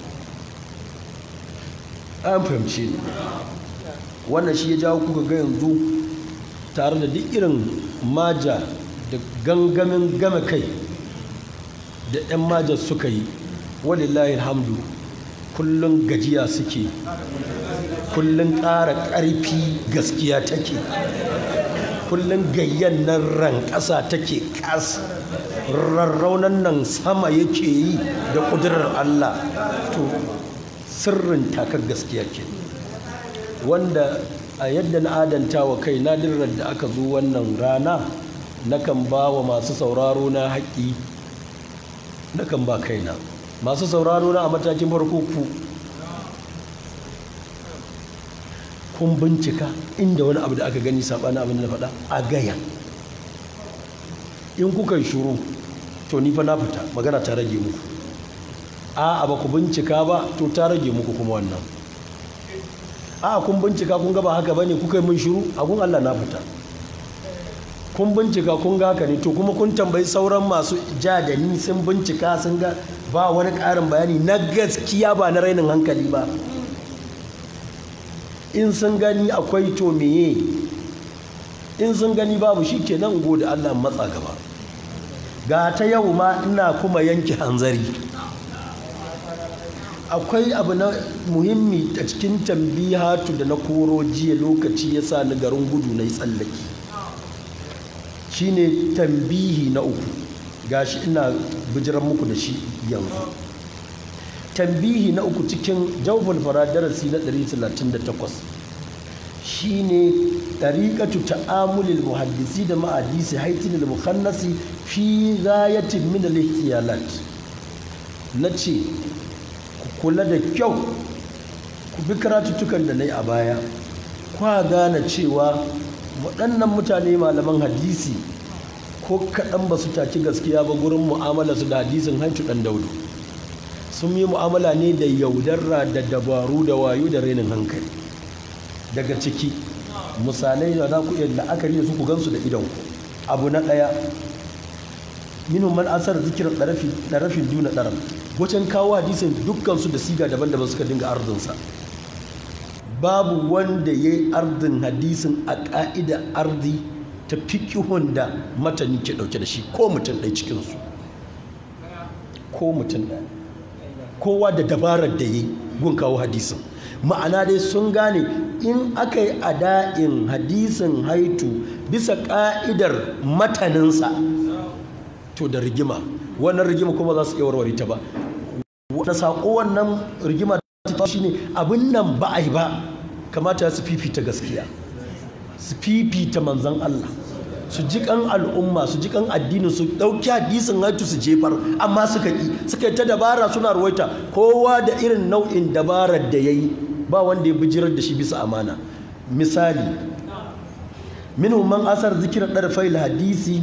an fahimci ne wannan shi ya jawo kuka ga yanzu tare da duk irin maja da gangamin game kai da 'yan majar suka yi walillahi alhamdu kullum gajiya suke kullum ƙara ƙarfi gaskiya take kullum gayyan nan ran ƙasa take ƙas rarraunan nan sama yake yi da ƙudurar Allah to sirrin takar gaskiya ke wanda a yadda na adanta wa kai nadirar da aka zo wannan rana nakan ba wa masu sauraro na haƙƙi nakan ba kaina masu sauraro na a matakin farko ku kun bincika inda wani abu da aka gani saɓanin abin da na faɗa a gaya in kuka shuru to ni fa na fita magana ta rage muku a ba ku bincika ba to ta rage muku kuma wannan a kun bincika kun ga ba haka bane kuka yi min shiru a kun Allah na fita kun bincika kun ga haka ne to kuma kun tambayi sauran masu ja da ni sun bincika sun ga ba wani ƙarin bayani na gaskiya ba na rainin hankali ba in sun gani akwai to meye in sun gani babu shi ke nan gode Allah matsa gaba ga ta yau ma ina kuma yanke hanzari akwai abu na muhimmi a cikin tambihatu da na koro jiya lokaci ya sa ni garin gudu na yi tsallaki shine tambihi na uku gashi ina bijiran muku da shi yanzu tambihi na uku cikin jawful fara darasi na 138 shine tariqatu ta'amulil muhaddisi da ma'adisi haitin al-mukhannasi fi ghayatin min al-ihtiyalat nace ku kula da kyau ku bi karatuttukan da nayi a baya kwa gane cewa waɗannan mutane malaman hadisi ko kaɗan ba su taki gaskiya ba gurin mu'amala su da hadisin haitu ɗan daudu sun yi mu'amala ne da yaudarra da dabaru da wayo da renin hankali daga ciki misalai da za ku iya la'akari da su ku gansu da idon abu na ɗaya minhum man asar zikirar ɗarafin duna ɗarar wajen kawo hadisin dukkansu da siga daban-daban suka dinga ardinsa babu wanda ya yi ardin hadisin a ƙa'ida ardi ta fikihun da matani ke ɗauke da shi ko mutum ɗai cikinsu ko mutum ɗaya kowa da dabarar da ya yi gun kawo hadisin ma'ana dai sun gane in aka yi ada'in hadisin haitu bisa ƙa'idar mataninsa to da rigima wannan rigima kuma za su iya warware ta ba wanda saƙo wannan rigima ta shi ne abin nan ba a yi ba kamata su fifita gaskiya su fifita manzan Allah su ji kan al'umma su ji kan addinin su ɗauki hadisin haitu su jefar amma suka ƙi suka yi ta dabara suna ruwaita kowa da irin nau'in dabarar da ya yi ba wanda ya bijirar da shi bisa amana misali minhum man asar zikirar ɗarfai hadisi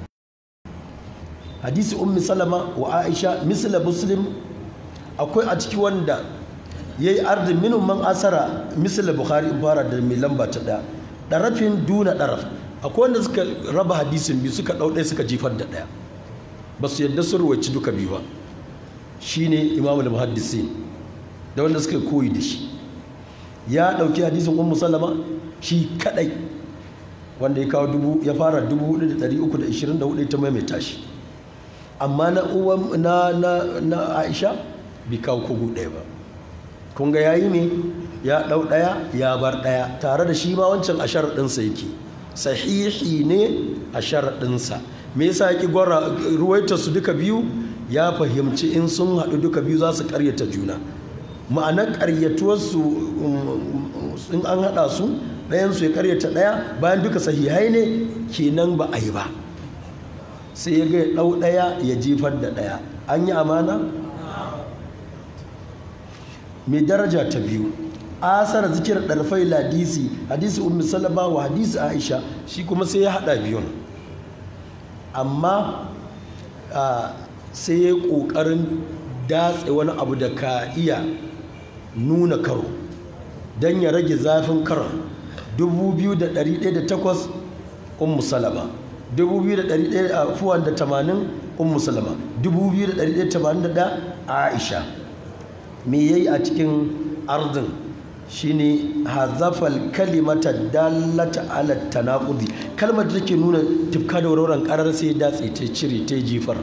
hadisi ummi salama wa aisha misla muslim akwai a ciki wanda ya yi ardin minhum man asara misla bukhari fara da mai lamba ta ɗaya ɗarafin duna ɗaraf akwai wanda suka raba hadisin biyu suka ɗau ɗaya suka jefar da ɗaya ba su yadda sun ruwaci duka biyu ba shine imamul muhaddisin da wanda suka koyi da shi ya ɗauki hadisin ummu salama shi kaɗai wanda ya kawo dubu ya fara dubu hudu da ɗari uku da ishirin da hudu ta maimaita shi amma na uwan na na na aisha bai kawo kogo ɗaya ba kun ga yayi ne ya ɗau ɗaya ya bar ɗaya tare da shi ma wancan a sharaɗinsa yake sahihi ne a sharaɗinsa me yasa yaki gwara ruwaita su duka biyu ya fahimci in sun haɗu duka biyu za su ƙaryata juna ma'anar ƙaryatuwarsu in an haɗa su ɗayansu ya ƙaryata ɗaya bayan duka sahihai ne kenan ba a yi ba sai ya ga ya ɗau ɗaya ya jefar da ɗaya an yi amana mai daraja ta biyu asar zikir ɗarfai ladisi hadisi ummi salama wa hadisi aisha shi kuma sai ya haɗa biyun amma sai ya yi ƙoƙarin datse wani abu da ka iya nuna karo don ya rage zafin karon 2,108 ummu salama 2,180 ummu salama 2,181 aisha me yayi a cikin ardin shine hazafal kalimata dallata ala tanaqudi kalmar da take nuna tufka da warwaran karar sai datse ta cire ta jifar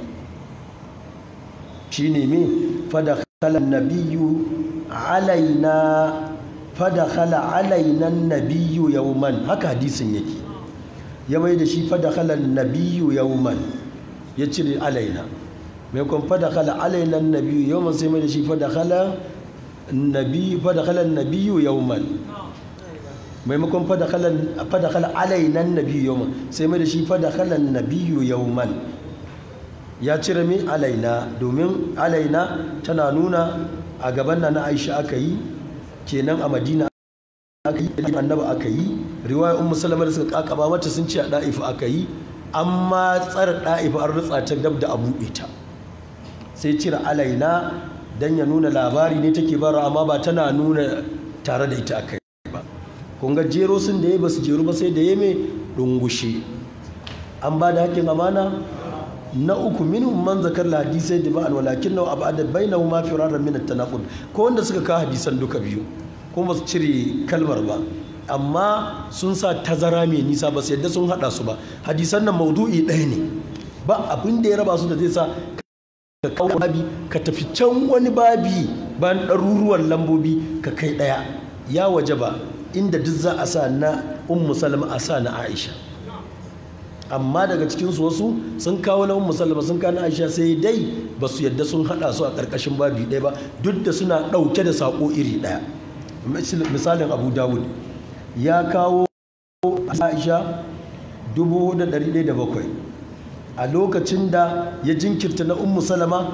shine me fadakhala nabiyyu alaina fadakhala alaina nabiyyu yawman haka hadisin yake ya mai da shi fadakhala nabiyyu yawman ya cire alaina mai kun fadakhala alaina nabiyyu yawman sai mai da shi fadakhala nabi fadakhala nabiyyu yawman maimakon fadakhala alaina nabiyyu yawman sai mai da shi fadakhala nabiyyu yawman ya cire mai alaina domin alaina tana nuna a gaban na aisha aka yi kenan a madina aka yi annaba aka yi riwaya ummu salama da suka kakaba mata sun ce a da'ifa aka yi amma tsara da'ifa an rutsa ta dab da abu ita sai cire alaina dan ya nuna labari ne take bara amma ba tana nuna tare da ita aka yi ba kun ga jero sun da ya ba su jeru ba sai da ya mai dungushe an ba da hakkin amana na uku minhum man zakar hadisai da ba'an walakin nawa abada bainahu ma firaran min at-tanaqud ko wanda suka kawo hadisan duka biyu kuma su cire kalmar ba amma sun sa tazara mai nisa ba su yadda sun hada su ba hadisan nan maudu'i ɗaya ne ba abin da ya raba su da zai sa ka kawo babi ka tafi can wani babi bayan ɗaruruwan lambobi ka kai ɗaya ya waje ba inda duk za a sa na ummu salama a sa na aisha amma daga cikinsu wasu sun kawo na ummu salama sun kawo na aisha sai dai ba su yadda sun hada su a ƙarƙashin babi ɗaya ba duk da suna ɗauke da saƙo iri ɗaya misalin abu dawud ya kawo aisha 4,107 a lokacin da ya jinkirta na ummu salama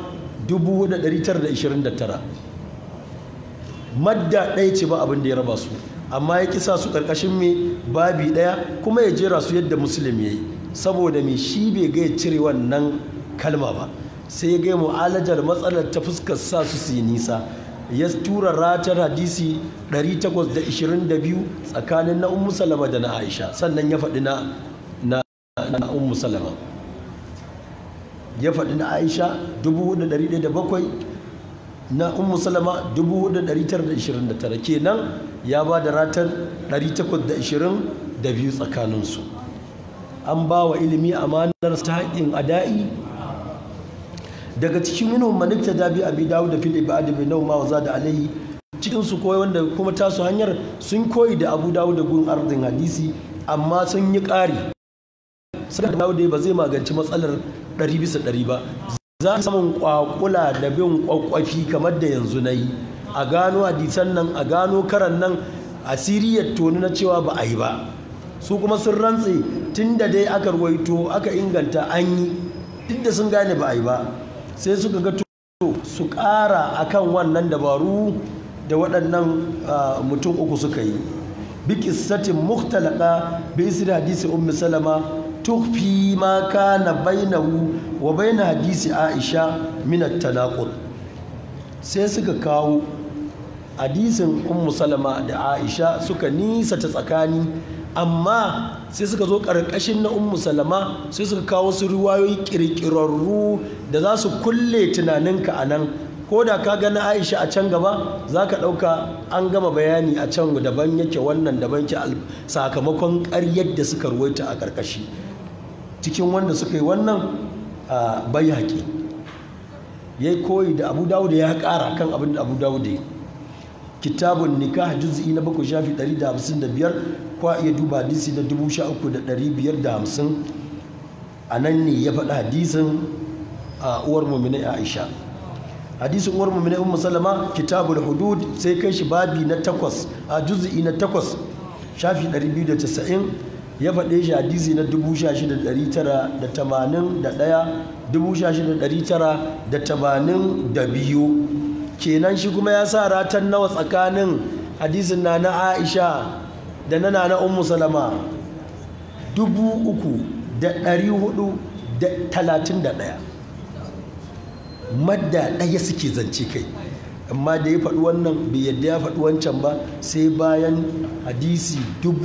4,929 madda ɗaya ce ba abin da ya raba su amma ya kisa su ƙarƙashin mai babi ɗaya kuma ya jera su yadda musulmi ya yi saboda mai shi bai ga ya cire wannan kalma ba sai ya gaya mu'alajar matsalar ta fuskar sa su su yi nisa ya tura ratar hadisi 822 tsakanin na ummu salama da na aisha sannan ya faɗi na na ummu salama ya faɗi na aisha 4,107 na ummu salama 4,929 kenan ya ba da ratar 822 tsakaninsu an ba wa ilimi amanar ta haƙin ada'i daga cikin minhum man iktada bi abi dawud da fil ibad bi nawma wa zada alayhi cikin su koyi wanda kuma tasu hanyar sun koyi da abu dawud da gun arzin hadisi amma sun yi ƙari sai da dawud ba zai magance matsalar ɗari bisa ɗari ba za a samun kwakula da bin kwakwafi kamar da yanzu na yi a gano hadisan nan a gano karan nan asiriyar toni na cewa ba a yi ba su kuma sun rantse tun da dai aka ruwaito aka inganta an yi duk da sun gane ba a yi ba sai suka ga to su ƙara akan wannan dabaru da waɗannan mutum uku suka yi bi qissatin mukhtalaka bi isri hadisi ummi salama tukfi ma kana bainahu wa bain hadisi aisha min at-tanaqud sai suka kawo hadisin ummu salama da aisha suka nisa ta tsakani amma sai suka zo ƙarƙashin na ummu salama sai suka kawo su riwayoyi ƙirƙirarru da za su kulle tunaninka a nan ko da ka ga na aisha a can gaba za ka ɗauka an gama bayani a can daban yake wannan daban ke sakamakon ƙaryar da suka ruwaita a ƙarƙashi cikin wanda suka yi wannan a bai haƙi ya yi koyi da abu dawud ya ƙara kan abin da abu dawud ya kitabun nikah juz'i na bakwai shafi 155 kwa iya duba hadisi na 13,550 a nan ne ya faɗi hadisin a uwar mummina aisha hadisin uwar mummina ummu salama kitabul hudud sai kai shi babi na takwas a juz'i na takwas shafi 290 ya faɗe shi hadisi na 16,981 16,982 kenan shi kuma ya sa ratan nawa tsakanin hadisin na na aisha da na na ummu salama 3,431 madda ɗaya suke zance kai amma da ya faɗi wannan bai yadda ya faɗi wancan ba sai bayan hadisi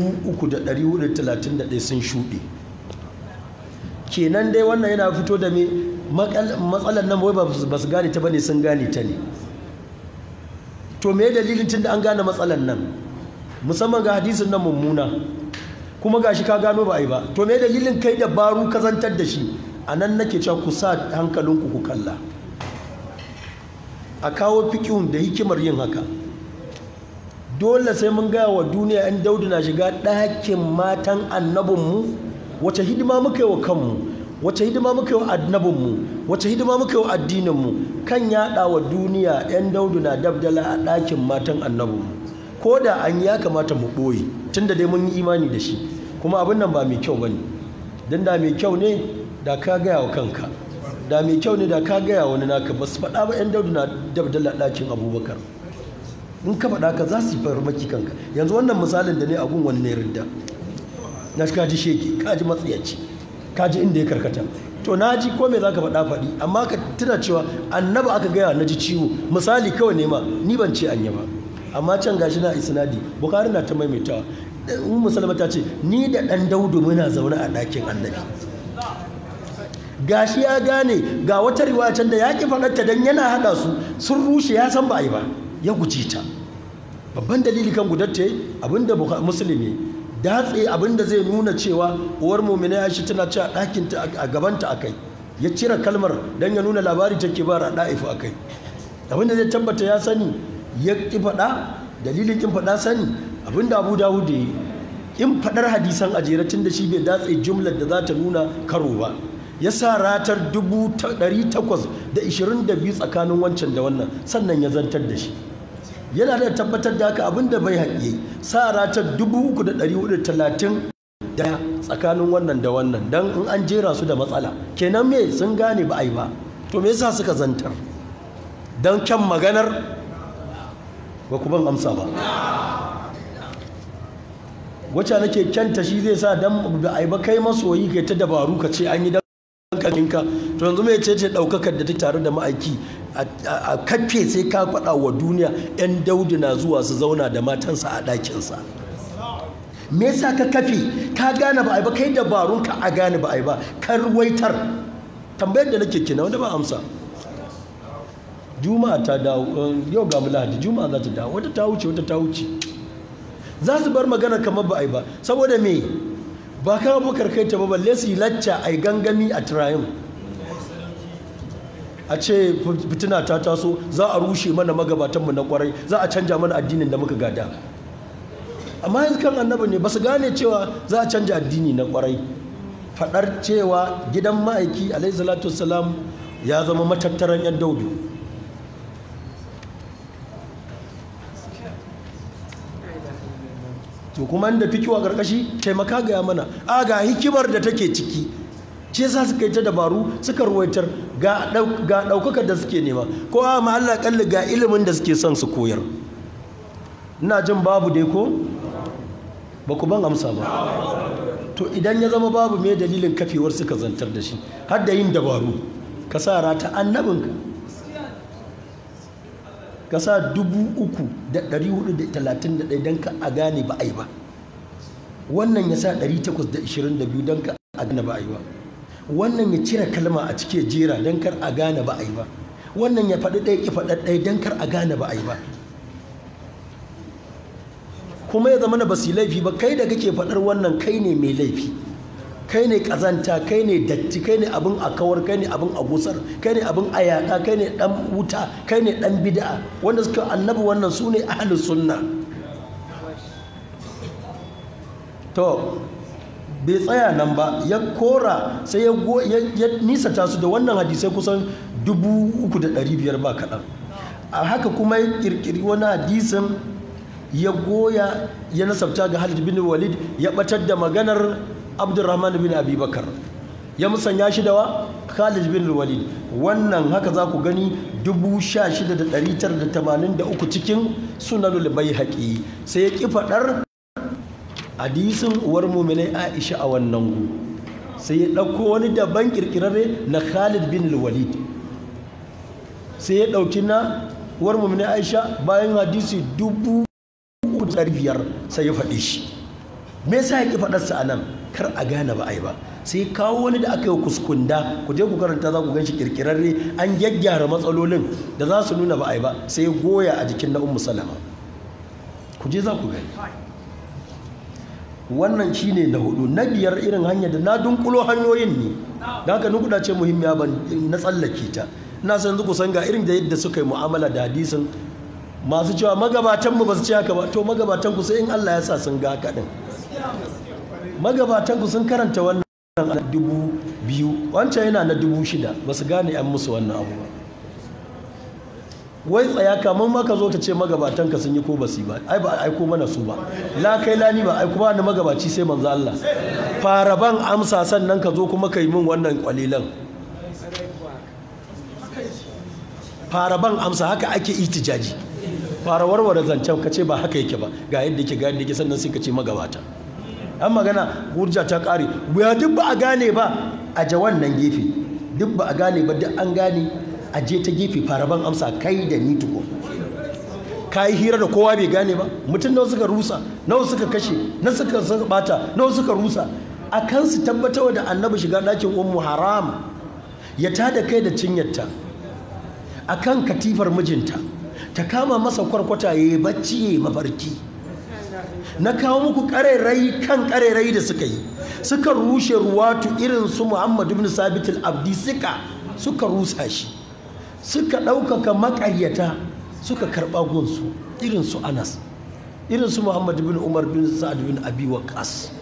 3,431 sun shuɗe kenan dai wannan yana fito da me matsalar nan wai ba su gane ta bane sun gane ta ne to me dalilin tun da an gane matsalar nan musamman ga hadisin nan mummuna kuma ga shi ka gano ba a yi ba to me dalilin kai da baru kazantar da shi a nan nake cewa ku sa hankalinku ku kalla a kawo fikihun da hikimar yin haka dole sai mun gaya wa duniya 'yan daudu na shiga ɗakin matan annabinmu wace hidima muka yi wa kanmu wace hidima muka yi wa annabinmu wace hidima muka yi wa addininmu kan yaɗa wa duniya 'yan daudu na dabdala a ɗakin matan annabinmu ko da an ya kamata mu ɓoye tun da dai mun yi imani da shi kuma abin nan ba mai kyau ba ne don da mai kyau ne da ka gaya wa kanka da mai kyau ne da ka gaya wani naka ba su faɗa ba 'yan daudu na dabdala ɗakin abubakar in ka faɗa ka za su yi farmaki kanka yanzu wannan misalin da ne a gun wani ne ridda na shi kaji sheke kaji matsayaci kaji inda ya karkata to na ji ko me za ka faɗa faɗi amma ka tuna cewa annaba aka gaya na ji ciwo misali kawai ne ma ni ban ce anya ba amma can gashi na isnadi bukari na ta maimaitawa in musulma ta ce ni da ɗan daudu muna zaune a ɗakin annabi gashi ya gane ga wata riwaya can da ya ki faɗarta don yana haɗa su sun rushe ya san ba a yi ba ya guji ta babban dalili kan gudatta abinda musulmi datse abinda zai nuna cewa uwar mumina ya shi tana cewa ɗakinta a gabanta a kai ya cire kalmar don ya nuna labari take bara a ɗa'ifu a kai abinda zai tabbata ya sani ya ƙi faɗa dalilin ƙin faɗa sani abinda abu dawud da yi ƙin faɗar hadisan a tun da shi bai datse jumlar da za ta nuna karo ba ya sa ratar 822 tsakanin wancan da wannan sannan ya zantar da shi yana da tabbatar da haka abinda bai haƙe sa ratar 3,430 da tsakanin wannan da wannan don in an jera su da matsala kenan me sun gane ba a yi ba to me yasa suka zantar don kyan maganar ba ku ban amsa ba wacce nake kyanta shi zai sa dan da ai ba kai masoyi kai ta dabaru ka ce an yi dan kankinka to yanzu mai ce ce daukakar da ta tare da ma'aiki a kafe sai ka faɗa wa duniya yan daudu na zuwa su zauna da matansa a ɗakinsa me yasa ka kafe ka gane ba ai ba kai dabarun ka a gane ba ai ba kar waitar tambayar da nake kina wanda ba amsa juma'a ta dawo yau ga mu lahadi juma'a za ta dawo wata ta wuce wata ta wuce za su bar magana kamar ba a yi ba saboda me ba kama bakar kai ta ba balle su yi lacca a yi gangami a tirayin a ce fitina ta taso za a rushe mana magabatanmu na kwarai za a canja mana addinin da muka gada amma yanzu kan annaba ne ba su gane cewa za a canja addini na kwarai faɗar cewa gidan ma'aiki alaihi salatu wasalam ya zama matattaran yan daudu to kuma inda fikiwa karkashi taimaka gaya mana a ga hikimar da take ciki ce sa suka yi ta dabaru suka ruwaitar ga ɗaukakar da suke nema ko a ma Allah kalli ga ilimin da suke son su koyar ina jin babu dai ko ba ku ban amsa ba to idan ya zama babu me dalilin kafewar suka zantar da shi har da yin dabaru ka sa rata annabinka ka sa dubu uku da ɗari hudu da talatin da ɗaya don ka a gane ba a yi ba wannan ya sa 822 don ka a gane ba a yi ba wannan ya cire kalma a cike jera don kar a gane ba a yi ba wannan ya faɗi ɗaya ki faɗa ɗaya don kar a gane ba a yi ba kuma ya zama na basu laifi ba kai da kake faɗar wannan kai ne mai laifi kai ne ƙazanta kai ne datti kai ne abin a kawar kai ne abin a gusar kai ne abin a yaƙa kai ne ɗan wuta kai ne ɗan bid'a wanda suka annabi wannan su ne ahlus sunna to bai tsaya nan ba ya kora sai ya nisata su da wannan hadisai kusan dubu uku da ɗari biyar ba kaɗan a haka kuma ya ƙirƙiri wani hadisin ya goya ya nasabta ga Halid bin Walid ya batar da maganar Abdurrahman bin Abi Bakar ya musanya shi da wa Khalid bin Walid wannan haka za ku gani 16983 cikin Sunanul Baihaqi sai ya ki fadar hadisin uwar mu'minai Aisha a wannan gu sai ya dauko wani daban kirkirare na Khalid bin Walid sai ya dauki na uwar mu'minai Aisha bayan hadisi dubu biyar sai ya faɗi shi me yasa ya ƙi faɗarsa a nan kar a gane ba a yi ba sai kawo wani da aka yi kuskunda ku je ku karanta za ku ganshi kirkirarre an gyaggyara matsalolin da za su nuna ba a yi ba sai ya goya a jikin na ummu salama ku je za ku gani wannan shine na hudu na biyar irin hanyar da na dunkulo hanyoyin ne da haka nukuda ce muhimmiya ban na tsallake ta ina san yanzu ku san ga irin da yadda suka yi mu'amala da hadisin masu cewa magabatanmu ba su ci haka ba to magabatanku sai in Allah ya sa sun ga haka din magabatanku sun karanta wannan a dubu biyu wancan yana na dubu shida ba su gane an musu wannan abu ba wai tsaya kamar maka zo ta ce magabatanka sun yi ko ba su ba ai ba aiko mana su ba la kai lani ba aiko ba ni magabaci sai manzo Allah fara ban amsa sannan ka zo kuma ka yi min wannan kwalilan fara ban amsa haka ake itijaji fara warware zancen ka ce ba haka yake ba ga yadda yake ga yadda yake sannan sai ka ce magabata an magana hujja ta kare ya duk ba a gane ba a ja wannan gefe duk ba a gane ba duk an gane a je ta gefe fara ban amsa kai da ni tuko ka yi hira da kowa bai gane ba mutum nawa suka rusa nawa suka kashe na suka suka bata nawa suka rusa a kan su tabbatar da annabi shiga ɗakin ummu haram ya tada kai da cinyarta a kan katifar mijinta ta kama masa kwarkwata ya yi bacci ya yi mafarki na kawo muku ƙarerai kan ƙarerai da suka yi suka rushe ruwatu irin su muhammadu bin sabitul abdi suka suka rusa shi suka ɗaukaka maƙaryata suka karɓa gunsu irin su anas irin su muhammadu bin umar bin sa'ad bin abi waqas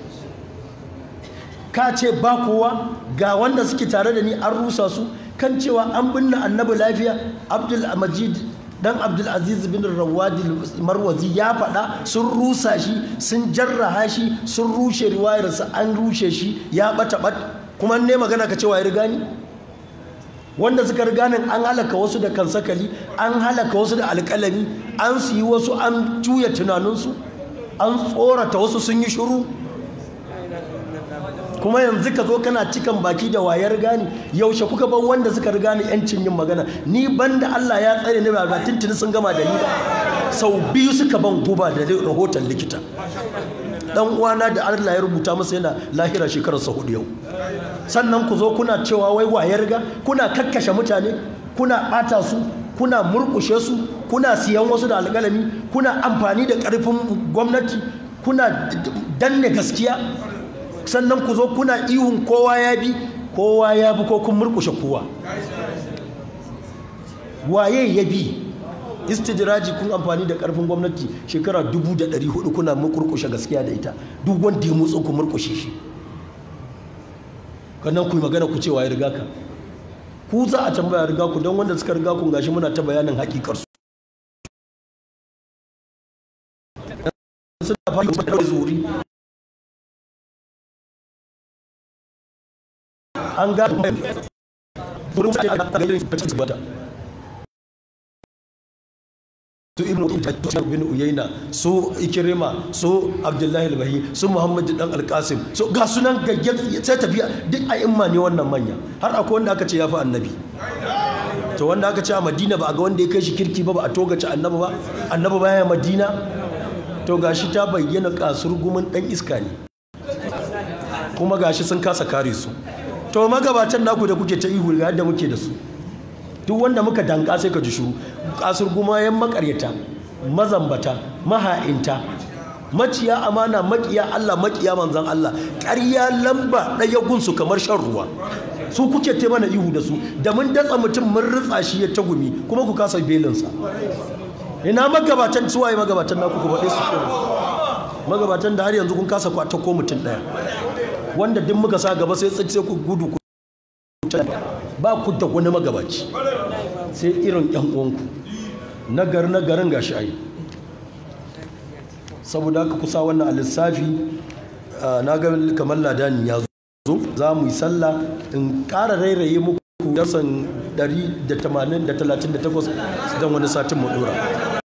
ka ce ba kowa ga wanda suke tare da ni an rusa su kan cewa an binne annabi lafiya abdul majid dan abdulaziz bin rawadi marwazi ya faɗa sun rusa shi sun jarraha shi sun rushe riwayarsa an rushe shi ya ɓata ɓat kuma ne magana ka cewa ya riga ni wanda suka riga nan an halaka wasu da kansakali an halaka wasu da alƙalami an su yi wasu an juya tunaninsu an tsorata wasu sun yi shiru kuma yanzu ka zo kana cikan baki da wayar gani yaushe kuka bar wanda suka riga ni yancin yin magana ni banda Allah ya tsare ni ba tuntuni sun gama da ni ba sau biyu suka ban guba da rahoton likita dan uwana da Allah ya rubuta masa yana lahira shekarar sa hudu yau sannan ku zo kuna cewa wai wayar ga kuna kakkashe mutane kuna bata su kuna murkushe su kuna siyan wasu da alƙalami kuna amfani da ƙarfin gwamnati kuna danne gaskiya sannan ku zo kuna ihun kowa ya bi kowa ya bi ko kun murkushe kowa waye ya bi istijiraji kun amfani da karfin gwamnati shekara 1400 kuna murkushe gaskiya da ita duk wanda ya motsa ku murkushe shi kannan ku yi magana ku cewa ya riga ka ku za a tambaya riga ku don wanda suka riga ku gashi muna ta bayanin hakikar su suna fahimtar zuri an ga wurin sai a ga yin fitin bata su ibnu ujjaj bin uyayna su ikrima su abdullahi al-bahi su muhammad dan al-qasim so ga sunan gaggen sai tafiya duk a imma ne wannan manya har akwai wanda aka ce ya fi annabi to wanda aka ce a madina ba a ga wanda ya kai shi kirki ba ba a togace annabi ba annabi baya madina to gashi ta bayyana kasur gumin dan iska ne kuma gashi sun kasa kare su to magabatan naku da kuke ta ihu ga yadda muke da su duk wanda muka danka sai ka ji shuru kasur gumayen makaryata mazambata maha'inta maciya amana makiya Allah makiya manzan Allah ƙarya lamba ɗaya gunsu kamar shan ruwa su kuke te mana ihu da su da mun datsa mutum mun ritsa shi ya tagumi kuma ku kasa belinsa ina magabatan suwaye magabatan naku ku faɗe su shirin magabatan da har yanzu kun kasa kwata ko mutum ɗaya wanda duk muka sa gaba sai sai ku gudu ku ba ku da wani magabaci sai irin yan uwanku nagar nagarin gashi ai saboda haka kusa wannan a lissafi na ga kamar ladani ya zo za mu yi sallah in ƙara rairaye muku yasan 188 don wani satin mu dora